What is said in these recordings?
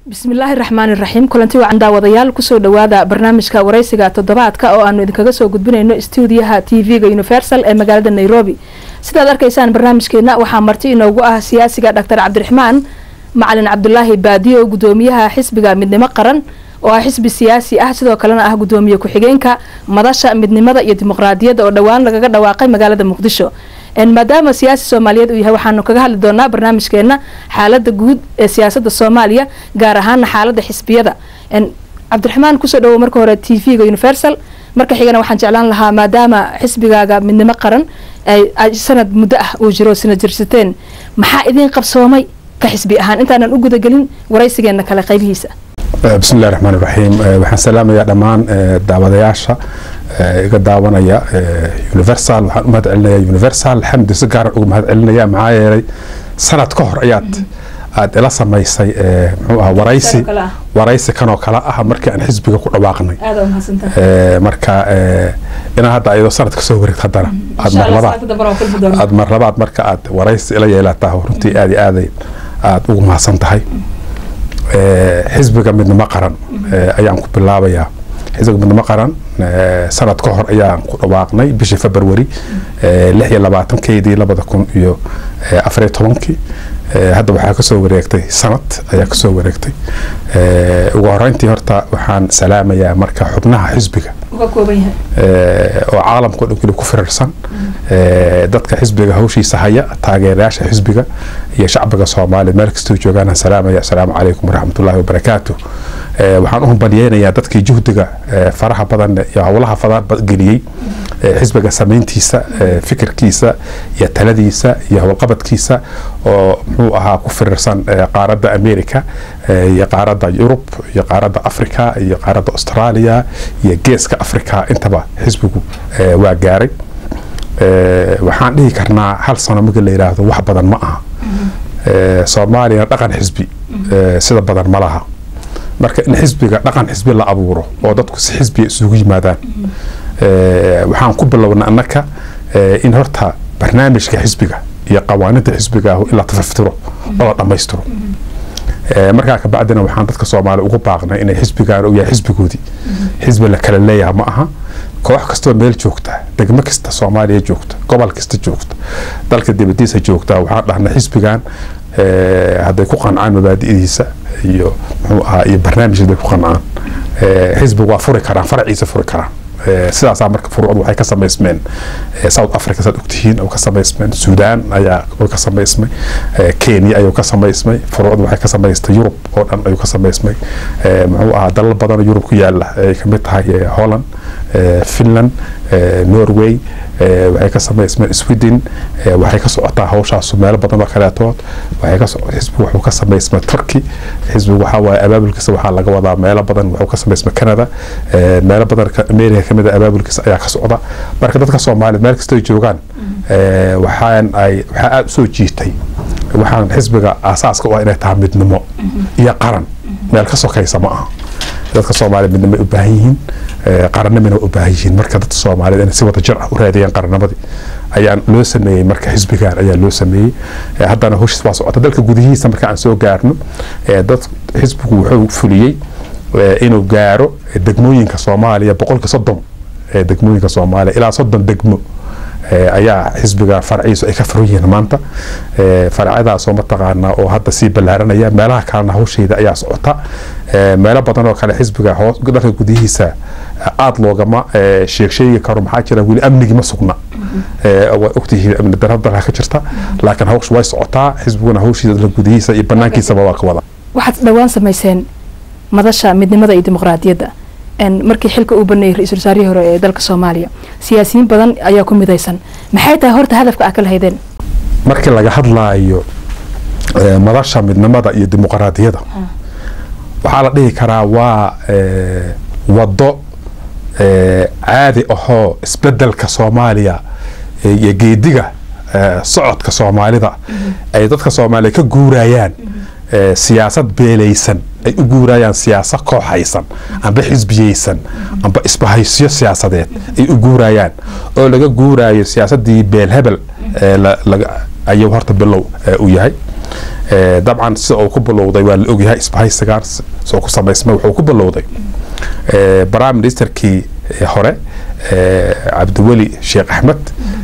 bismillaahi raxmaani raxiim kulanti wacan daawadayaal kusoo dhawaada barnaamijka waraysiga toddobaadka oo aanu idinkaga soo gudbinayno stuudiyaha t v-ga universal ee magaalada nairobi sidaad arkaysaan barnaamijkeena waxaa marti inoogu ah siyaasiga dhaktar cabdiraxmaan macalin cabdulaahi baadiyo gudoomiyaha xisbiga midnimo qaran oo ah xisbi siyaasi ah sidoo kalena ah gudoomiye ku-xigeenka madasha midnimada iyo dimuqraadiyadda oo dhowaan lagaga dhawaaqay magaalada muqdisho maadaama siyaasi soomaaliyeed uu yahay waxaanu kaga hadli doonaa barnaamijkeena xaalada guud ee siyaasada soomaaliya gaar ahaana xaalada xisbiyada cabdiraxmaan kusoo dhawow marka hore t v-ga universal marka xigana waxaan jeclaan lahaa maadaama xisbigaaga midnimo qaran ay sanad muddo ah uu jiro sina jirsateen maxaa idiin qabsoomay ka xisbi ahaan intaanan u gudagelin waraysigeena kale qaybihiisa bismillahi raxmaan raxiim waxaan salaamayaa dhammaan daawadayaasha iga daawanaya universal waxaan u mahad celinaya universal xamdi si gaaran uga mahad celinaya maxaa yeelay sanad ka hor ayaad aada ila samaysay muxuu aha waraysi waraysi kanoo kale ah markii aan xisbiga ku dhawaaqnay marka inaa hadda ayadoo sanad kasoo wareegto haddana aad marlabaad aad marlabaad marka aad waraysi ila yeelataa runtii aad iyo aaday aada ugu mahadsan tahay xisbiga midnimo qaran ayaan ku bilaabayaa xisbiga midnimo qaran sanad ka hor ayaan ku dhawaaqnay bishii february lix iyo labaatankeydii labada kun iyo afariyo tobankii hadda waxaa kasoo wareegtay sanad ayaa kasoo wareegtay ugu horeyntii horta waxaan salaamayaa marka xubnaha xisbiga oo caalamkao dhan kuli ku firarsan dadka xisbiga hawshiisa haya taageerayaasha xisbiga iyo shacbiga soomaaliya meel kastoo joogaan salaamaya asalaamu calaykum waraxmatullaahi wabarakaatu waxaan u hambalyeynayaa dadkii juhdiga faraha badan iyo howlaha fadaan geliyey xisbiga samayntiisa fikirkiisa iyo taladiisa iyo howlqabadkiisa oo muxuu ahaa ku firirsan qaaradda america iyo qaaradda yurub iyo qaaradda africa iyo qaaradda australia iyo geeska africa intaba xisbigu waa gaaray waxaan dhihi karnaa hal sano marka la yidhaahdo wax badan ma aha soomaaliyana dhaqan xisbi sida badan ma laha marka in xisbiga dhaqan xisbi la abuuro oo dadku si xisbiga isugu yimaadaan waxaan ku bilowna annaka in horta barnaamijka xisbiga iyo qawaaninta xisbiga ah in la tafaftiro oo la dhammaystiro markaa kabacdina waxaan dadka soomaaliya ugu baaqnay inay xisbigaan uu yahay xisbigoodii xisbi la kala leeyaha ma aha koox kastoo meel joogta degmo kasta soomaaliya joogta gobol kasta joogta dalka dibadiisa joogta waxaan dhahnay xisbigan hadday ku qancaan mabaadi'diisa iyo muxuu ahaa iyo barnaamij hadday ku qancaan xisbigu waa furi karaan faraciisa furi karaan sidaasaa marka furuucdu waxay ka samaysmeen south africa saad ogtihiin oo ka samaysmeen suudaan ayaa ka samaysmay kenya ayuu ka samaysmay furuucdu waxay ka samaystay yurub oo dhan ayuu ka samaysmay muxuu ahaa dalal badan oo yurub ku yaala ay kamid tahay holland finland norway waxay ka samaysmeen sweden waxay ka socotaa hawshaasu meelo badan oo kaleetood waxay ka xisbigu wuxuu ka samaysmay turkey xisbigu waxaa waaye abaabulkiisa waxaa laga wadaa meelo badan wuxuu ka samaysmay canada meelo badan america kamid a abaabulkiisa ayaa ka socda marka dadka soomaaliya meel kastoo joogaan waxaan ay waxaa aada usoo jiitay waxaan xisbiga aasaaska u ah inay tahay midnimo iyo qaran meel ka sokaysa ma aha dadka soomaaliya midnimo u baahan yihiin qarannimina u baahan yihiin marka dadka soomaaliyeed inay si wada jir ah u raadiyaan qarannimadii ayaa loo sameeyey marka xisbigan ayaa loo sameeyey haddana howshiis waa socota dalka gudihiisa marka aan soo gaarno dad xisbigu wuxuu fuliyey inuu gaaro degmooyinka soomaaliya boqolka soddon degmooyinka soomaaliya ilaa soddon degmo ayaa xisbiga farciisu ay ka furan yihiin maanta farcadaasoo mataqaanaa oo hadda sii ballaaranaya meelaha kalena hawsheeda ayaa socota meelo badan oo kale xisbiga dhanka gudihiisa aada loogama sheeg sheegi karo maxaa jira weli amnigii ma sugna waa ogtihiin amni daro dalka ka jirta laakiin hawshu way socotaa xisbiguna hawshiisa dhanka gudihiisa iyo banaankiisaba waa ka wada waxaad dhowaan samayseen madasha midnimada iyo dimuqraadiyadda markii xilka uu baneeyey ra-iisul wasaarihii hore ee dalka soomaaliya siyaasiyiin badan ayaa ku midaysan maxay tahay horta hadafka aad ka lahaydeen markii laga hadlaayo madasha midnimada iyo dimuqraadiyadda waxaa la dhihi karaa waa waddo caadi ahoo isbedelka soomaaliya iyo geediga socodka soomaalida ay dadka soomaaliya ka guurayaan siyaasad beelaysan ay u guurayaan siyaasad kooxaysan amba xisbiyeysan amba isbahaysyo siyaasadeed ay u guurayaan oo laga guurayo siyaasadii beelhebel ayuu horta bilow u yahay dabcan sida uu ku bilowday waa la ogyahay isbahaysigaan soo ku samaysmay wuxuu ku bilowday prime ministerkii hore cabdiweli sheekh axmed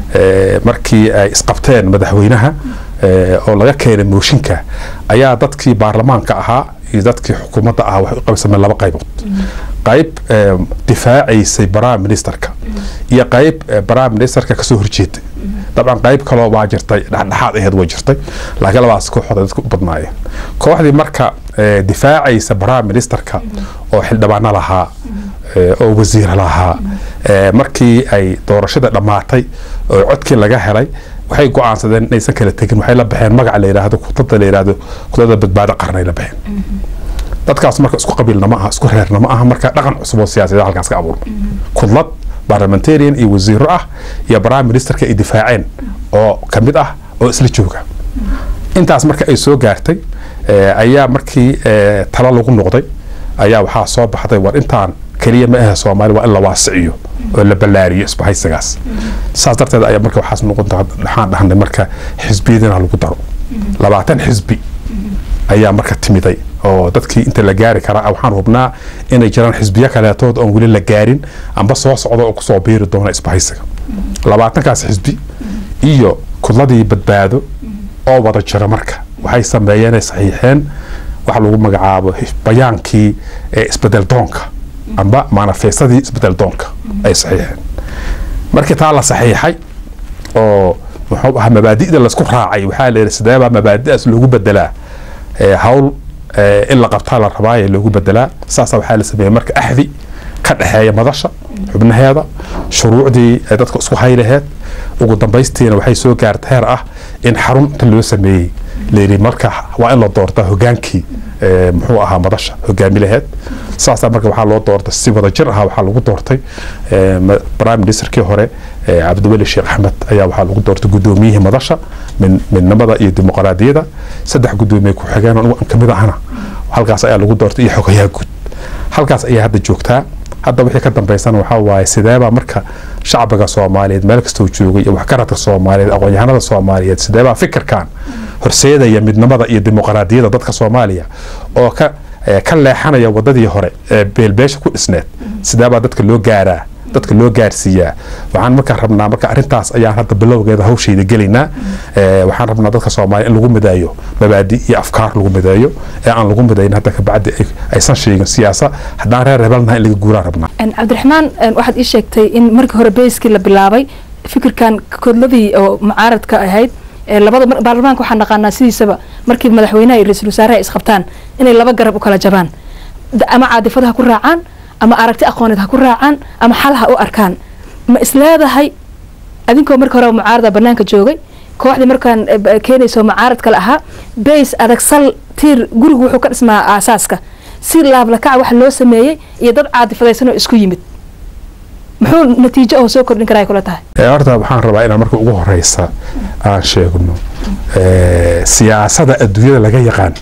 markii ay isqabteen madaxweynaha oo laga keenay mooshinka ayaa dadkii baarlamaanka ahaa iyo dadkii xukuumadda ahaa waxay u qaybsameen laba qaybood qayb difaacaysay prime ministerka iyo qayb prime ministerka kasoo horjeeday dabcan qayb kaloo waa jirtay dhexdhexaad aheed way jirtay laakiin labaas kooxood ay dadku u badnaayeen kooxdii marka difaacaysa prime ministerka oo xildhibaano lahaa oo wasiir lahaa markii ay doorashada dhammaatay oo codkii laga helay waxay go-aansadeen inaysan kala tegin waxay la baxeen magaca la yidhaahdo kudada la yidhaahdo kudada badbaado qaran ay la baxeen dadkaas marka isku qabiilna ma aha isku reerna ma aha marka dhaqan cusub oo siyaasadeed halkaas ka abuurma kudlad parliamentarian iyo wasiiro ah iyo prime ministerka ay difaaceen oo ka mid ah oo isla jooga intaas marka ay soo gaartay ayaa markii talo lagu noqday ayaa waxaa soo baxday war intaan keliya ma ahe soomaali waa in la waasiciyo oo la ballaariyo isbahaysigaas saas darteed ayaa marka waxaas noqon waxaan dhahnay marka xisbiyadina lagu daro labaatan xisbi ayaa marka timiday oo dadkii inta la gaari karaa waxaan hubnaa inay jiraan xisbiyo kaleetood oon weli la gaarin amba soo socda oo kusoo biiri doona isbahaysiga labaatankaas xisbi iyo kudladii badbaado oo wada jira marka waxay sameeyeen saxiixeen waxa lagu magacaabo bayaankii isbedel doonka amba manifestadii isbedel doonka ay saxiixeen markii taa la saxiixay oo muxuu ahaa mabaadi'da laisku raacay waxaa la yidhi sideebaa mabaadi'daas loogu bedelaa hawl in la qabtaa la rabaaye loogu bedelaa saasa waxaa la sameeyey marka axdi ka dhexeeya madasha xubnaheeda shuruucdii ay dadka isku haylaheed ugu dambaystiina waxay soo gaarta heer ah in xarunta loo sameeyey layidhi marka waa in la doortaa hogaankii muxuu ahaa madasha hogaami laheed saasaa marka waxaa loo doortay si wada jir ahaa waxaa lagu doortay prime ministerkii hore cabdiweli sheekh axmed ayaa waxaa lagu doortay gudoomiyihii madasha midnimada iyo dimuqraadiyada saddex gudoomiye ku-xigeen anigu aan kamid ahana halkaas ayaa lagu doortay iyo xogayaha guud halkaas ayaa hadda joogtaa hadda wixii ka dambeysana waxaa waaye sideebaa marka shacbiga soomaaliyeed meel kastoo joogay iyo waxgaradka soomaaliyeed aqoon-yahanada soomaaliyeed sideebaa fikirkan horseedaya midnimada iyo dimuqraadiyada dadka soomaaliya oo ka ka leexanaya wadadii hore ee beelbeesha ku dhisneed sideebaa dadka loo gaaraa dadka loo gaarsiiyaa waxaan markaa rabnaa marka arrintaas ayaan hadda bilowgeeda hawshayda gelaynaa waxaan rabnaa dadka soomaaliya in lagu mideeyo mabaadi iyo afkaar lagu mideeyo ee aan lagu midayn hadda kabacdi aysan sheegin siyaasa haddaan reer hebelnaha in laga guuraan rabnaa cabdiraxmaan waxaad ii sheegtay in markii hore beyskii la bilaabay fikirkan kodladii oo mucaaradka ahayd labada baarlamaanka waxaan naqaanaa sidiisaba markii madaxweynaha iyo ra-iisul wasaaraha isqabtaan inay laba garab u kala jabaan ama caadifada ha ku raacaan ama aragti aqooneed ha ku raacaan ama xal ha u arkaan ma isleedahay adinkoo marka hore mucaarada banaanka joogay kooxdii markaan keenayso mucaarad kale ahaa bays adag sal tiir gurigu wuxuu ka dhismaa aasaaska si laablakaca waxa loo sameeyey iyo dad caadifadaysan oo isku yimid muxuu natiijo oo soo kordhin karaa kula tahay horta waxaan rabaa inaan marka ugu horeysa aan sheegno siyaasada adduunyada laga yaqaan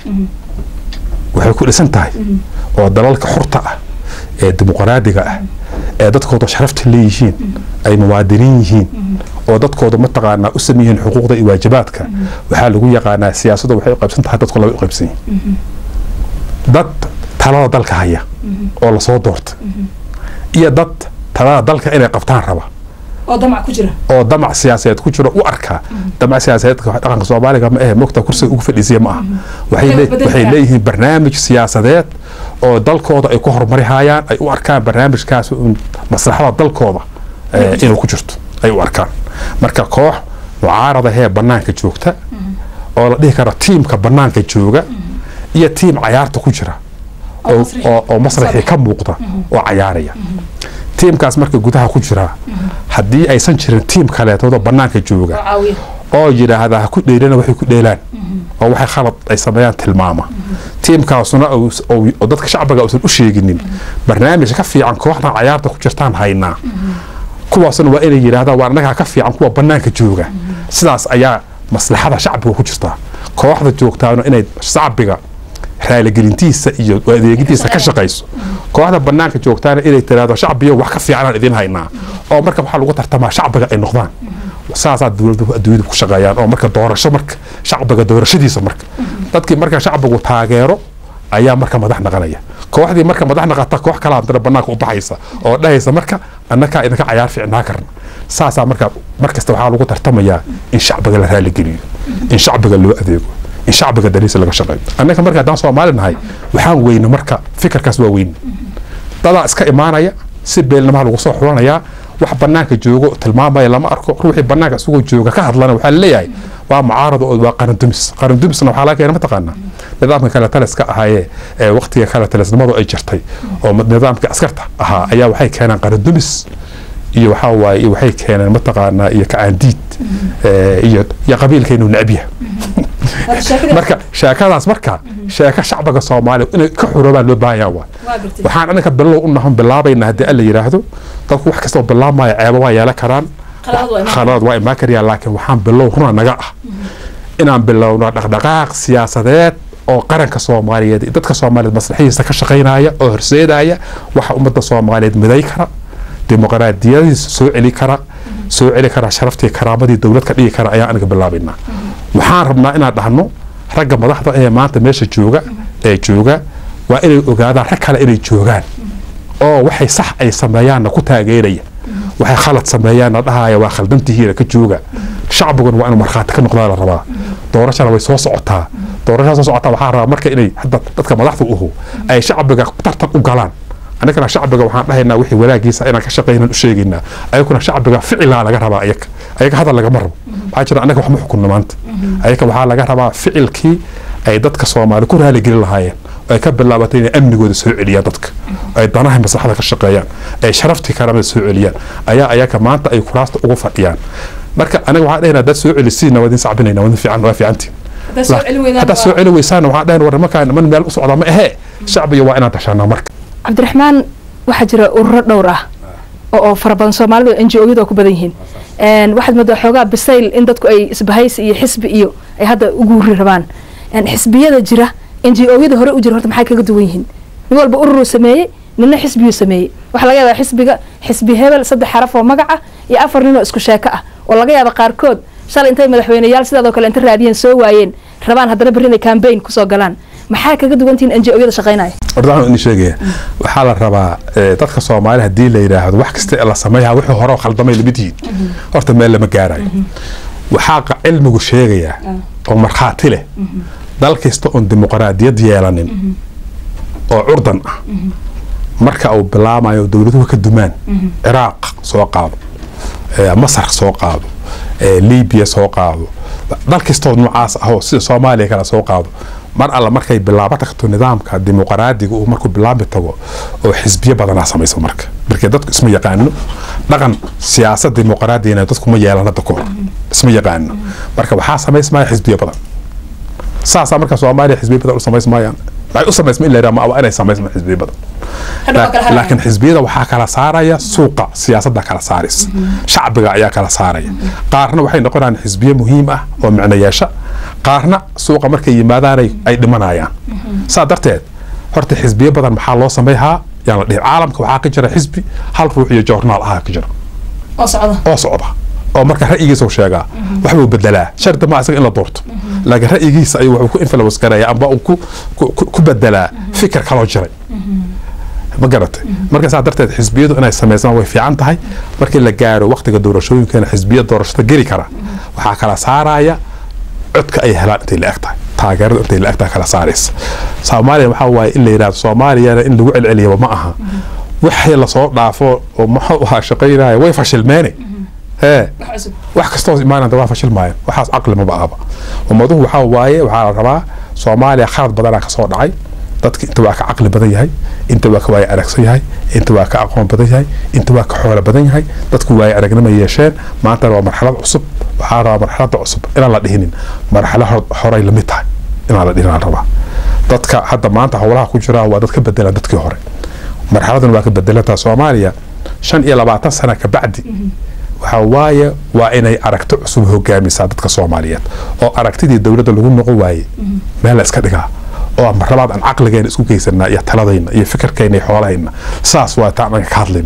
waxay ku dhisan tahay oo dalalka xurta ah ee dimuqraadiga ah ee dadkooda sharafta leeyihiin ay muwaadiniin yihiin oo dadkooda mataqaanaa u sameeyihiin xuquuqda iyo waajibaadka waxaa lagu yaqaanaa siyaasadu waxay u qaybsan tahay dadku laba u qaybsan yihiin dad talada dalka haya oo lasoo doorta iyo dad talada dalka inay qabtaan raba oo damac ku jira oo damac siyaasadeed ku jiro u arkaa damac siyaasadeedka dhaqanka soomaaliga ma ahe mogta kursiga ugu fadhiisiya ma aha waxay leeyihiin barnaamij siyaasadeed oo dalkooda ay ku horumarihayaan ay u arkaan barnaamijkaas maslaxada dalkooda inuu ku jirto ay u arkaan marka koox mucaarada hee banaanka joogta oo la dhihi karo tiimka banaanka jooga iyo tiim cayaarta ku jira oo masraxii ka muuqda oo cayaaraya tiimkaas marka gudaha ku jira haddii aysan jirin tiim kaleetoodo banaanka jooga oo yidhaahda ha ku dheelana waxay ku dheelaan oo waxay khalad ay sameeyaan tilmaama tiimkaasuna oo dadka shacbiga uusan u sheeginin barnaamij ka fiican kooxdan cayaarta ku jirtaan haynaa kuwaasna waa inay yidhahdaan waa annagaa ka fiican kuwa banaanka jooga sidaas ayaa maslaxada shacbiga ku jirtaa kooxda joogtaana inay shacbiga raaligelintiisa iyo adeegintiisa ka shaqayso kooxda banaanka joogtaana inay tiraahdo shacbiyo wax ka fiicanaan idin haynaa oo marka waxaa lagu tartamaa shacbiga ay noqdaan saasaa dowladda adduunyada ku shaqeeyaan oo marka doorasho marka shacbiga doorashadiisa marka dadkii marka shacbigu taageero ayaa marka madax naqanaya kooxdii marka madax naqata koox kala hadana banaanka u baxaysa oo dhahaysa marka annakaa idinka cayaar fiicnaa karna saasaa marka markasta waxaa lagu tartamayaa in shacbiga la raaligeliyo in shacbiga loo adeego in shacbiga dariisa laga shaqeeyo annaka marka haddaan soomaali nahay waxaan weyne marka fikirkaas waa weyne dadaa iska imaanaya si beelnamaha lagu soo xulanayaa wax banaanka joogo tilmaamaya lama arko ruuxii banaanka isagoo jooga ka hadlana waxaa laleeyahay waa mucaarado oo waa qarandumis qarandumisna waxaa laga keena mataqaanaa nidaamka kale taliska ahaayee ee waqtiga kale talisnimadu ay jirtay oo nidaamka askarta ahaa ayaa waxay keenaan qarandumis iyo waxaa waaye waxay keeneen mataqaanaa iyo kacaandiid iyo iyo qabiilkeenu necbiya marka sheekadaas marka sheeko shacbiga soomaaliya inay ka xoroobaan loo baahanyaa waa waxaan anaga bilow u nahon bilaabayna haddii alla yidhaahdo dadku wax kastoo bilaabmaya ceebo waa yeelan karaan khaladaad waa imaan karayaan laakiin waxaan bilow runa naga ah inaan bilowno dhaqdhaqaaq siyaasadeed oo qaranka soomaaliyeed iyo dadka soomaaliyeed maslaxihiisa ka shaqaynaya oo horseedaya waxa ummadda soomaaliyeed miday kara dimuqraadiyadiisa soo celi kara soo celi kara sharaftii karaamadii dowlad ka dhigi kara ayaan aniga bilaabaynaa waxaan rabnaa inaan dhahno ragga madaxda ee maanta meesha jooga ee jooga waa inay ogaadaan rag kale inay joogaan oo waxay sax ay sameeyaanna ku taageeraya waxay khalad sameeyaanna dhahaya waa khaldantihiina ka jooga shacbiguna waa inuu markhaati ka noqdaa la rabaa doorashana way soo socotaa doorashada soo socotaa waxaa rabaa marka inay hadda dadka madaxda uhu ay shacbiga tartan u galaan annagana shacbiga waxaan dhahaynaa wixii wanaagiisa inaan ka shaqaynan u sheegaynaa ayaguna shacbiga ficilaa laga rabaa ayaga ayaga hadal lagama rabo waxaa jira annaga wax ma xukunno maanta ayaga waxaa laga rabaa ficilkii ay dadka soomaali ku raaligelin lahaayeen ay ka bilaabatay inay amnigooda soo celiyaan dadka ay danaha maslaxada ka shaqeeyaan ay sharaftii karamada soo celiyaan ayaa ayaga maanta ay kuraasta ugu fadhiyaan marka anaga waxaan dhahaynaa dad soo celisiina waa idin sacbinayna waa idin fiican waa fiicantiin haddaad soo celi weysaan waxaan dhahayn war nimankaan niman meel u socdaa ma ahee shacbiga waa inaan tashanaa marka cabdiraxmaan waxaa jira ururo dhowr ah oo fara badan soomaalidu n g o yadu ku badan yihiin waxaad moodaa xoogaa bisayl in dadku ay isbahaysi iyo xisbi iyo ay hadda uguuri rabaan xisbiyada jira n g o yada hore u jira horta maxay kaga duwan yihiin nin walba ururuu sameeyey nina xisbiyuu sameeyey waxaa laga yaabaa xisbiga xisbi hebel saddex xaraf oo magaca iyo afar nin oo isku sheeko ah oo laga yaaba qaarkood shalay intay madaxweyneyaal sidaadoo kale inta raadiyeen soo waayeen rabaan haddana berri inay cambaign kusoo galaan maxaa kaga duwantihiin n g o yada shaqaynaya horta waxaan idin sheegaya waxaa la rabaa dadka soomaali haddii la yidhaahdo wax kasta la sameeyaa wixii hore khaldamay lamid yihiin horta meel lama gaarayo waxaa cilmigu sheegayaa oo markhaati leh dal kasta oon dimuqraadiyad yeelanin oo curdan ah marka uu bilaamayo dowladuhu ka dumaan ciraaq soo qaado masar soo qaado libiya soo qaado dal kastoo noocaas ahoo sida soomaaliya kale soo qaado mar alla markay bilaabo tagto nidaamka dimuqraadiga uu markuu bilaabi tago oo xisbiyo badanaa samayso marka markii dadku isma yaqaano dhaqan siyaasad dimuqraadiyana dadku ma yeelan hadda kahor isma yaqaano marka waxaa samaysmaya xisbiyo badan saasaa marka soomaaliya xisbiyo badan u samaysmayaan waxay u samaysma in la yidhaha ma inay samaysmaan xisbiyo badan laakiin xisbiyada waxaa kala saaraya suuqa siyaasadda kala saaraysa shacbiga ayaa kala saaraya qaarna waxay noqonayaan xisbiyo muhiim ah oo micno yeesha qaarna suuqa markay yimaadaan ay dhimanayaan saa darteed horta xisbiyo badan maxaa loo samayhaa yaan la dhihin caalamka waxaa ka jira xisbi hal ruux iyo joornaal ahaa ka jira oo socda oo marka ra'yigiisa u sheegaa waxbuu bedelaa shardi ma isaga in la doorto laakiin ra'yigiisa ayuu wuxuu ku influence garaya amba uu ku bedelaa fikir kaloo jiray ma garatay marka saa darteed xisbiyadu inay samaysmaan way fiican tahay markii la gaaro waqtiga doorashooyinkeena xisbiya doorashada geli kara waxaa kala saaraya codka ay helaan intay la eg tahay taageerada intay la eg tahay kala saaraysa soomaaliya waxaa waaye in la yidhahdo soomaaliyana in lagu celceliyaba ma aha wixii lasoo dhaafo oo muxuu ahaa shaqaynaya way fashilmeene hee wax kastoo imaananta waa fashilmaayeen waxaas caqli maba ahaba ummaduhu waxaa waaye waxaa la rabaa soomaaliya khalad badanaa kasoo dhacay dadka inta waa ka caqli badan yahay inta waa ka waaye aragsan yahay inta waa ka aqoon badan yahay inta waa ka xoolo badan yahay dadku waaye aragnimo yeesheen maantana waa marxalad cusub waxaa rabaa marxaladda cusub inaan la dhihinin marxalo horay lamid tahay inaan la dhihin aan rabaa dadka hadda maanta howlaha ku jira waa dad ka bedelaan dadkii hore marxaladan waa ka bedelantaa soomaaliya shan iyo labaatan sana ka bacdi waxaa waaye waa inay aragti cusub hogaamisaa dadka soomaaliyeed oo aragtidii dowladda lagu noqon waaye meel la iska dhigaa oo marlabaad aan caqligeena isku geysanaa iyo taladayna iyo fikirkayna iyo xoolahayna saas waa taa anaga ka hadlayno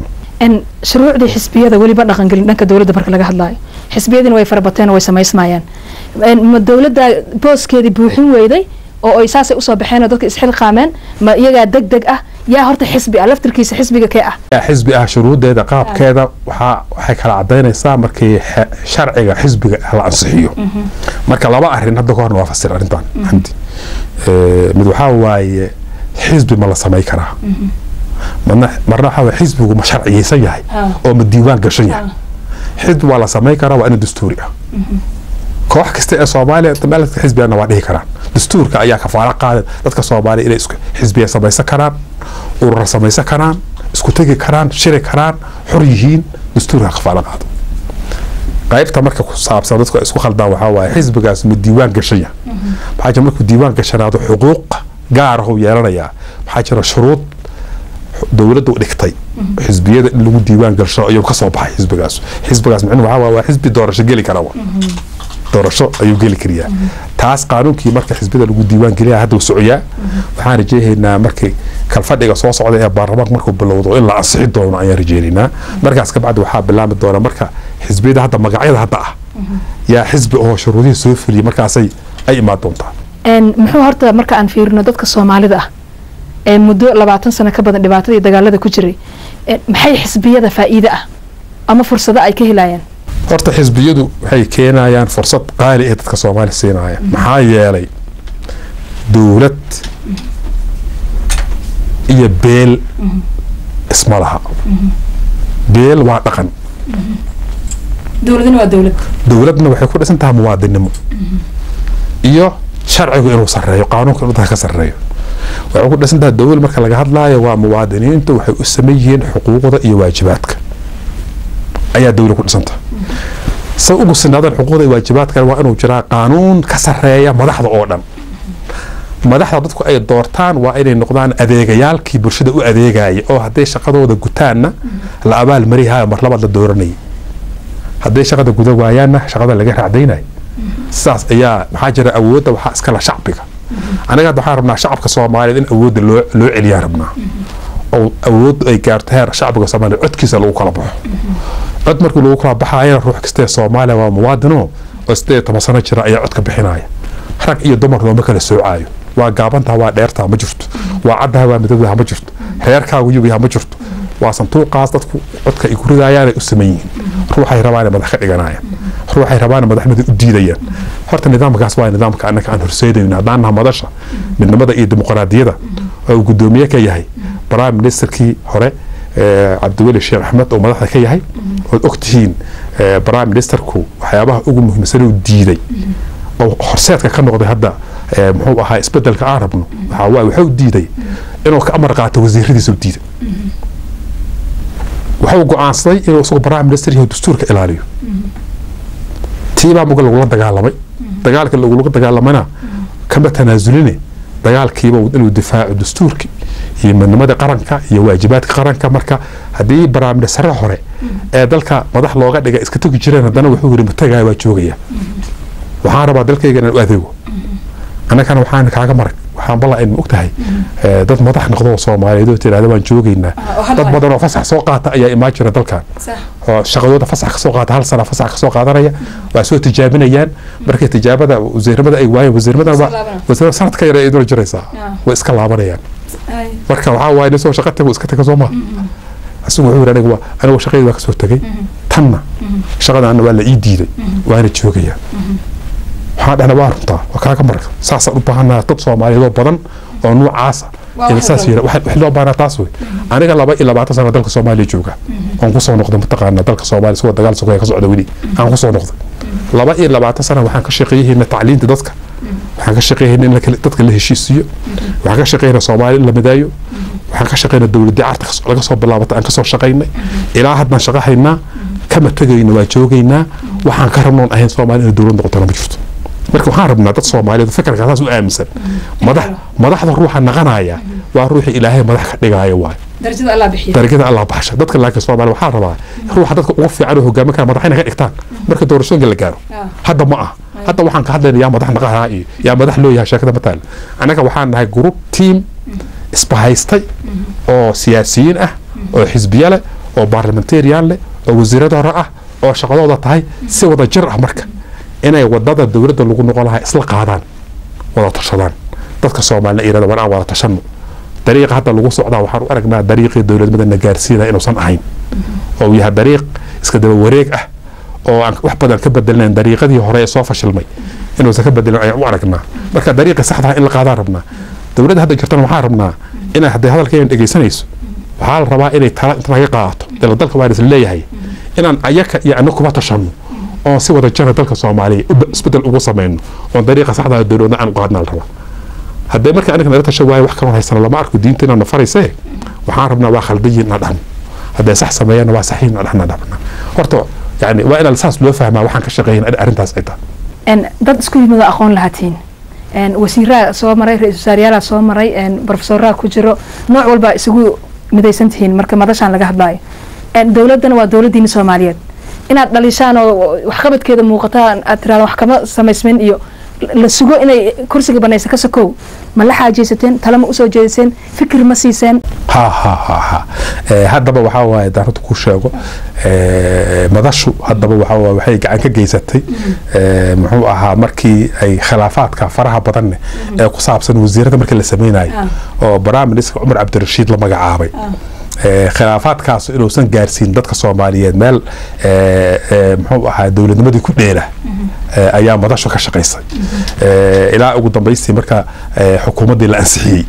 shuruucdii xisbiyada weliba dhaqangelin dhanka dowladda marka laga hadlaayo xisbiyadiina way farabateen way samaysmayaan ma dowladda booskeedii buuxin weyday oo ay saasay usoo baxeen oo dadka isxilqaameen ma iyagaa deg deg ah yaa horta xisbi ah laftirkiisa xisbiga kee ah xisbi ah shuruudeeda qaabkeeda waxaa waxay kala cadaynaysaa markii sharciga xisbiga la ansixiyo marka laba arin hadda kahorna waa fasir arrintan xamdi mid waxaa waaye xisbi ma la samay karaa marna marna waxaa waye xisbigu ma sharciyeysan yahay oo ma diiwaan gashan yahay xisbi waa la samay karaa waa ina dastuuri ah koox kasta ee soomaaliya meeladka xisbigana waa dhihi karaan dastuurka ayaa kafaalo qaaday dadka soomaaliya inay isku xisbiya samaysan karaan urura samaysan karaan isku tegi karaan shiri karaan xor yihiin dastuurka kafaalo qaado qaybta marka ku saabsan dadku isku khaldaan waxaa waaye xisbigaas ma diiwaan gashan yahay maxaa jira markuu diiwaan gashanaado xuquuq gaar ah uu yeelanayaa maxaa jira shuruud dowladda u dhigtay xisbiyada in lagu diiwaan gasho ayuu kasoo baxay xisbigaas xisbigaas micnuhu waxaa waa xisbi doorasho geli kara doorasho ayuu geli kariyaa taas qaanuunkii marka xisbida lagu diiwaan geliya hadda socoyaa waxaan rajeynaynaa markii kalfadhiga soo socda ee baarlamaanka markuu bilowdo in la ansixi doono ayaan rajeynaynaa markaas kabacdi waxaa bilaami doona marka xisbiyada hadda magacyada hadda ah yaa xisbi oo shuruudihii soo fuliyay markaasay ay imaan doontaa muxuu horta marka aan fiirino dadka soomaalida ah ee muddo labaatan sano ka badan dhibaatada iyo dagaalada ku jiray maxay xisbiyada faa'iide ah ama fursado ay ka helayaan horta xisbiyadu waxay keenayaan fursad qaali ee dadka soomaaliya siinaya maxaa yeelay dowlad iyo beel isma laha beel waa dhaqan dowladna waa dowlad dowladna waxay ku dhisan tahay muwaadinimo iyo sharcigu inuu sareeyo qaanuunka inuu dadka ka sareeyo waxay ku dhisan tahay dowlad marka laga hadlaayo waa muwaadiniintu waxay u saman yihiin xuquuqda iyo waajibaadka ayaa dowlad ku dhisanta say ugu sinaadaan xuquuqda iyo waajibaadkan waa inuu jiraa qaanuun ka sareeya madaxda oo dhan madaxda dadku ay doortaan waa inay noqdaan adeegayaalkii bulshada u adeegaya oo hadday shaqadooda gutaanna la abaal marihayo mar labaad la dooranayay hadday shaqada guda waayaanna shaqada laga raacdaynaya sidaas ayaa maxaa jira awoodda waxaa iskala shacbiga anaga hadda waxaan rabnaa shacabka soomaaliyeed in awoodda loo loo celiyaan rabnaa oo awood ay gaarto heer shacbiga soomaaliya codkiisa lagu kala baxo cod markii lagu kala baxaayana ruux kastee soomaaliya waa muwaadino oo sideed iyo toban sano jira ayaa codka bixinaya rag iyo dumar looma kala soocaayo waa gaabantaha waa dheertaha ma jirto waa caddaha waa midowdaha ma jirto reerkaagu yubiha ma jirto waa santuuqaas dadku codka ay ku ridayaanay u saman yihiin ruuxay rabaan madax ka dhiganayaan ruuxay rabaan madaxnimada u diidayaan horta nidaamkaas waa nidaamka annaka aan horseedayno haddaan naha madasha midnimada iyo dimuqraadiyada oo uu guddoomiye ka yahay prime ministerkii hore cabdiweli sheekh axmed oo madaxda ka yahay ood ogtihiin prime ministerku waxyaabaha ugu muhiimsan uu diiday oo horseedka ka noqday hadda muxuu ahaa isbedelka aan rabno waxaa waaye wuxuu diiday inuu ka amar qaato wasiiradiisa u diiday wuxuu go-aansaday inuu isagu prime minister yahay dastuurka ilaaliyo tiibaa muga lagula dagaalamay dagaalka lagula dagaalamana kama tanaazuline dagaalkiiba inuu difaaco dastuurki iyo midnimada qaranka iyo waajibaadka qaranka marka haddii baraamidasare hore ee dalka madax looga dhiga iska tegi jireen haddana wuxuu yiri matagaya waa joogaya waxaan rabaa dalkayga inaan u adeego annagana waxaan kaaga marag waxaan balla aynu ogtahay dad madax noqdo oo soomaaliyeed oo tirahda waan joogaynaa dad badan oo fasax soo qaata ayaa imaan jira dalkan oo shaqadooda fasax kasoo qaata hal sana fasax kasoo qaadanaya waa soo tijaabinayaan markay tijaabada wasiiramada ay waayeen wasiirmadan wasiirada sanad ka yar ay dul jiraysaa way iska laabanayaan marka waxaa waaye nin soo shaqa tago iska taga soo maa asigu wuxuu yidhi aniga anigu shaqadii waa kasoo tegay tanna shaqadaana waa la ii diiday waana joogayaa waxaan dhahna waa runtaa waa kaaga marag saasaan u baahanaa dad soomaaliyeed oo badan oo nuucaasa saas yira wax loo baahnaa taas wey aniga laba iyo labaatan sano dalka soomaaliya jooga oon kusoo noqday mataqaana dalka soomaaliya isagoo dagaal sokeya ka socda weli aan kusoo noqday laba iyo labaatan sana waxaan ka shaqeeyahayna tacliinta dadka waxaan ka shaqeeyahayna in dadka la heshiisiiyo waxaan ka shaqeeyahayna soomaaliya in la madaayo waxaan ka shaqeynaa dowladii carta laga soo bilaabatay aan kasoo shaqaynay ilaa haddaan shaqo haynaa kama tegayna waa joogaynaa waxaan ka rabnoon ahayn soomaaliya inay dowlad noqotona ma jirto marka waxaan rabnaa dad soomaaliyeed fikirka saas u aaminsan madax madaxda ruuxa naqanaya waa ruuxii ilaahay madax ka dhigaayo waay darajada allah baxsha dadka laakiin soomaaliya waxaa rabaa ruuxa dadka ugu fiican oo hogaamin kara madaxayna ka dhigtaan marka doorashooyinka la gaaro hadda ma ah hadda waxaan ka hadlayna yaa madax naqanaa iyo yaa madax loo yahay sheekada mataal annaga waxaan nahay group team isbahaystay oo siyaasiyiin ah oo xisbiye leh oo baarlamentarian leh oo wasiirada hore ah oo shaqadooda tahay si wada jir ah marka inay wadada dowladda lagu noqon lahaa isla qaadaan wada tashadaan dadka soomaalina yirahda war aan wada tashano dariiqa hadda lagu socdaa waxaan u aragnaa dariiqii dowladnimada na gaarsiinaya inuusan ahayn oo uu yahay dariiq iska daba wareeg ah oo aan wax badan ka bedelnayn dariiqadii hore ee soo fashilmay inuusan ka bedelin ayaan u aragnaa marka dariiqii saxda in la qaadaan rabnaa dowladda hadda jirtana waxaan rabnaa inay hadday hadalkaygan dhegaysanayso waxaa la rabaa inay tala inta laga qaato dala dalka waa isla leeyahay inaan ayaka iyo ana kuma tashano oon si wada jira dalka soomaaliya isbedel ugu samayno oon dariiqa saxda dowladna aan u qaadna la rabaa haddee marka aniga naga tasha waayo wax kaloo haysana lama arko diinta inaan nafaraysee waxaan rabnaa waa khaldayin na dhahno hadday sax sameeyana waa saxiin na dhahna dhahna horta yani waa inaan saas loo fahmaa waxaan ka shaqeeyan arrintaas ay tahay dad isku yimid oo aqoon lahatiin wasiiraa soo maray ra-isul wasaaryaala soo maray brofesoraa ku jiro nooc walba isugu midaysan tihiin marka madashaan laga hadlaayo dowladdana waa dowladdiina soomaaliyeed inaad dhalishaan oo waxqabadkeeda muuqataan aad tiraada wax kama samaysmin iyo la sugo inay kursiga banaysa ka sokow ma la xaajaysateen tale ma usoo jeediseen fikir ma siiseen ha ha ha ha haddaba waxaa waaye daan runta ku sheego madashu haddaba waxaa waaye waxay gacan ka geysatay muxuu ahaa markii ay khilaafaadka faraha badanne ee ku saabsan wasiirada markii la sameynayo oo prime minister cumar cabdirashiid la magacaabay khilaafaadkaas inuusan gaarsiin dadka soomaaliyeed meel muxuu ahaa dowladnimadii ku dheela ayaa madashu ka shaqaysay ilaa ugu dambaystii marka xukuumaddii la ansixiyey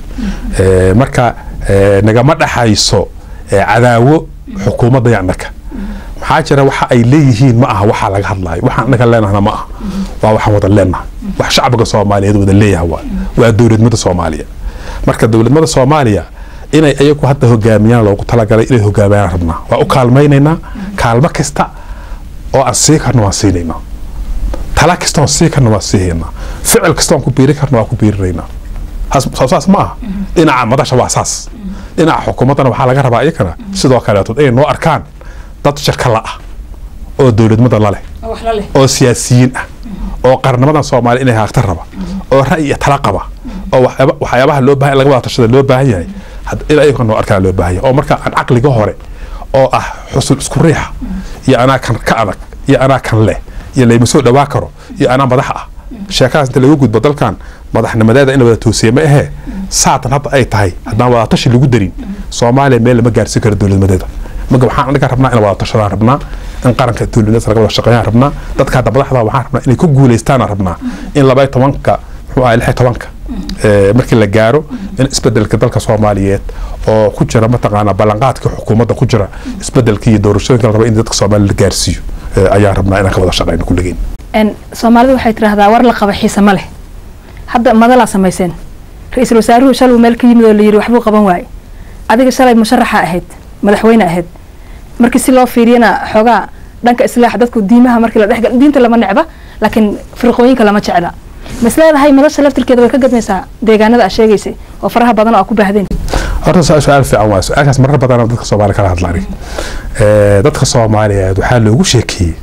marka nagama dhaxayso cadaawo xukuumadda yacnaka maxaa jira waxa ay leeyihiin ma aha waxaa laga hadlaayo waxaan anaga leenahna ma aha waa waxaan wada leenahay wax shacbiga soomaaliyeed wada leeyahay waa waa dowladnimada soomaaliya marka dowladnimada soomaaliya inay ayagu hadda hogaamiyaan loogu talagalay inay hogaamiyaan rabnaa waa u kaalmaynaynaa kaalmo kasta oo aan sii karno waan siinaynaa tala kasta oon sii karno waan siihaynaa ficil kasta oon ku biiri karno waan ku biirinaynaa saas ma aha dhinaca madasha waa saas dhinaca xukuumaddana waxaa laga rabaa iyakana sidoo kaleeto inay noo arkaan dad shirka la ah oo dowladnimada laleh oo siyaasiyiin ah oo qarnimadan soomaaliya inay haagta raba oo ra'yi iyo tala qaba oo waxyaabaha loo baahan laga wada tashada loo baahan yahay in ayaga noo arkaa loo baahan yahay oo marka aan caqliga hore oo ah xusul isku riixa iyo anaa kan ka adag iyo anaa kan leh iyo layma soo dhawaa karo iyo anaa madax ah sheekadaas inta lagu gudbo dalkan madaxnimadeeda in la wada toosiye ma ahee saatan hadda ay tahay haddaan wada tashi lagu darin soomaaliya meel lama gaarsiin karo dowladnimadeeda marka waxaan anaga rabnaa in wada tashadaan rabnaa in qaranka dowladnimada laga wada shaqeeyaan rabnaa dadka hadda madaxda waxaan rabnaa inay ku guuleystaanaan rabnaa in laba tobanka muxuu ahay lix tobanka markii la gaaro in isbedelka dalka soomaaliyeed oo ku jira mataqaanaa ballanqaadka xukuumadda ku jira isbedelka iyo doorashooyinka la raba in dadka soomaaliya la gaarsiiyo ayaan rabnaa inaan ka wada shaqeyno kulligeen soomaalida waxay tiraahdaa war la qaba xiise ma leh hadda madalaa samayseen ra-iisul wasaaruhu shaluu meel ka yimid oo layidhi waxbuu qaban waaye adiga shalay musharaxa ahayd madaxweyne ahayd markii si loo fiiriyana xoogaa dhanka islaaxa dadku diimaha markii la dhexgal diinta lama necba laakiin firqooyinka lama jecla mas leedahay madasha laftirkeeda way ka gadmaysaa deegaanada aa sheegaysay oo faraha badan oo aa ku baahdeen horta su-aal fiican waa su-aashaas marar badan dadka soomaaliya kala hadlaan dadka soomaaliyeed waxaa loogu sheekeeyey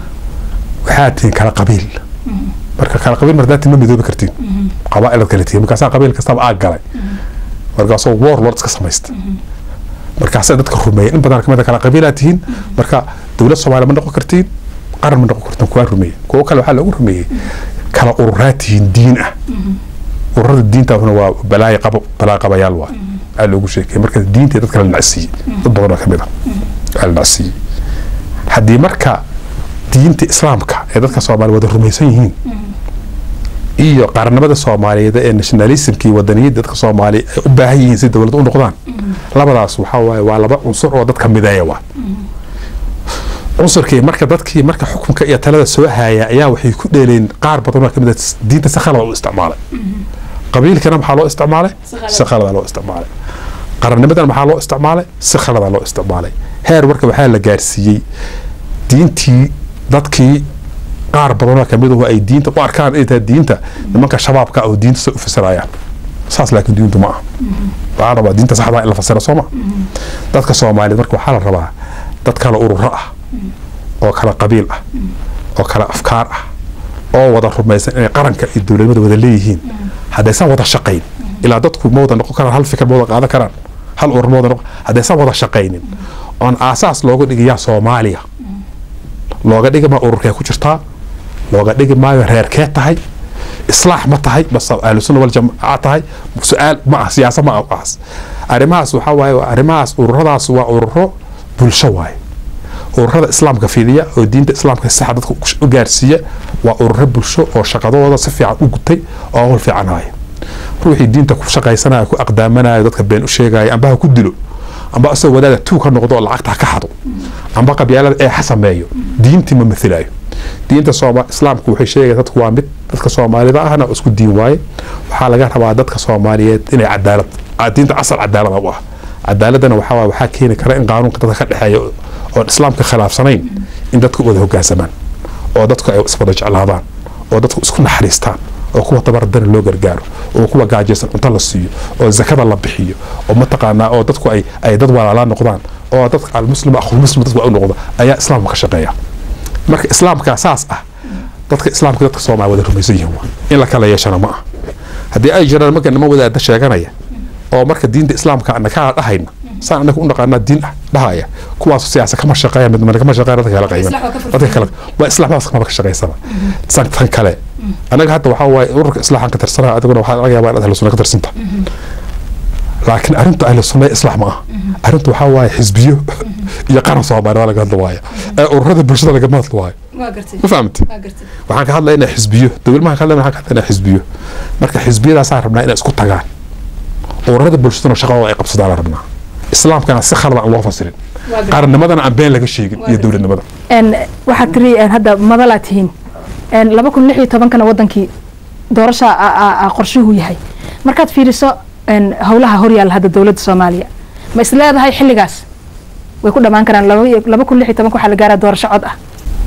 waxaa tihiin kala qabiil marka kala qabiil mardaati ma midoobi kartiin qabaailad kale tihiin markaasaa qabiil kastaba aag galay markaasoo warlord iska samaysta markaasay dadka rumeeyeen in badan kamid a kala qabiilaa tihiin marka dowlad soomaaliya ma noqon kartiin qaran ma noqon kartiin kuwaa rumeeyey kuwo kale waxaa loogu rumeeyey kala ururaa tihiin diin ah ururada diintaasna waa balaayo qabo balaa qabayaal waa aa loogu sheekay marka diinta dadka la nacsiiyey dad badan oo kamid a aa la nacsiiyey haddii marka diinta islaamka ee dadka soomaaliya wada rumaysan yihiin iyo qaranimada soomaaliyeed ee nationalismka iyo wadaniyadda dadka soomaaliya ay u baahan yihiin si dowlad u noqdaan labadaas waxaa waaye waa laba cunsur oo dadka mideeya waa cunsurkii marka dadkii marka xukunka iyo talada soo haya ayaa waxay ku dheeleen qaar badan oo kamid a diinta si khalada u isticmaalay qabiilkana maxaa loo isticmaalay si khalada loo isticmaalay qarannimadana maxaa loo isticmaalay si khalada loo isticmaalay heer marka waxaa la gaarsiiyey diintii dadkii qaar badanoo kamid ahu ay diinta u arkaan inay tahay diinta nimanka shabaabka oo diinta sa u fasirayaan saas laakiin diintu ma aha waxaa rabaa diinta saxdaa in la fasira soo ma dadka soomaaliyeed marka waxaa la rabaa dad kala ururo ah oo kala qabiil ah oo kala afkaar ah oo wada rumaysan inay qaranka iyo dowladnimada wada leeyihiin haddaysan wada shaqayn ilaa dadku ma wada noqon karaan hal fikir ma wada qaadan karaan hal urur ma wada noqon haddaysan wada shaqaynin oon aasaas looga dhigayaa soomaaliya looga dhigi maayo ururkee ku jirtaa looga dhigi maayo reerkee tahay islaax ma tahay base ahlusunna waljamaaca tahay su-aal ma ah siyaasa ma ah ahas arrimahaas waxaa waaye arrimahaas ururadaas waa ururo bulsho waaye ururada islaamka fidiya oo diinta islaamka saxa dadka u gaarsiiya waa ururo bulsho oo shaqadooda si fiican u gutay oo hawl fiican haya ruuxii diinta ku shaqaysanaya ku aqdaamanayo dadka been u sheegaya amba ha ku dilo amba asagoo wadaada tuu ka noqdo oo lacagta ha ka xado amba qabyaalada ee ha sameeyo diintii ma mathilayo diinta sooma islaamku waxay sheegaya dadku waa mid dadka soomaalida ahna isku diin waaye waxaa laga rabaa dadka soomaaliyeed inay cadaalad diinta asal cadaalada u ah cadaaladana waxaa waaye waxaa keeni kara in qaanuunka dadka ka dhexeeya oon islaamka khilaafsanayn in dadku wada hogaansamaan oo dadku ay iswada jeclaadaan oo dadku isku naxariistaan oo kuwa tabardana loo gargaaro oo kuwa gaajaysan cunto la siiyo oo zakada la bixiyo oo mataqaanaa oo dadku ay ay dad walaalaa noqdaan oo dadka almuslim akhulmuslim dadku u noqdo ayaa islaamka ka shaqeeya marka islaamka saas ah dadka islaamka dadka soomaali wada rumaysan yihiin waa in la kala yeeshana ma ah haddii ay jiraan marka niman wadaada sheeganaya oo marka diinta islaamka ana kaa dhahayna saan anaga u naqaanaa diin ah dhahaya kuwaas siyaasa kama shaqeeya mid mana kama shaqeeya dadka kala qayban dadka kale waa islaamkaas kama ka shaqeysana san tan kale anaga hadda waxaa waaye ururka islaaxan ka tirsanaa adiguna waxaa laga yaabaa inaad ahlu sunna ka tirsanta laakiin arrinta ahlu sunna islaax ma ah arrinta waxaa waaye xisbiyo iyo qaran soomaaliya laga hadla waayo ee ururada bulshada lagama hadla waayo ma fahamti waxaan ka hadlaynaa xisbiyo dowlmahan ka hadlaynaa waxaan ka hadlaynaa xisbiyo marka xisbiyadaasaan rabnaa inay isku tagaan ururada bulshadana shaqadooda ay qabsadaan la rabnaa islaamkana si khalad aan loo fasirin qarannimadana aan been laga sheegin iyo dowladnimada waxaad tiri hadda madalaa tihiin laba kun lix iyo tobankana wadankii doorasha qorshuhu yahay markaad fiiriso howlaha horyaalla hadda dowladda soomaaliya ma is leedahay xilligaas way ku dhamaan karaan laba kun lix iyo tobanka waxaa la gaaraa doorasho cod ah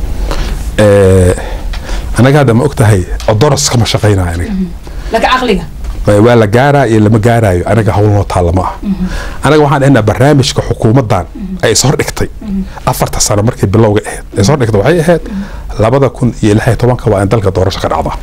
anaga hadda ma og tahay odoros kama shaqaynayo aniga laka caqliga waa la gaaraa iyo lama gaaraayo anaga howlnoo taalla ma ah anaga waxaan dhahnaa barnaamijka xukuumaddan ay is hordhigtay afarta sano markii bilowga ahayd ay is hordhigtay waxay ahayd labada kun iyo lix iyo tobanka waa in dalka doorasho ka dhacdaa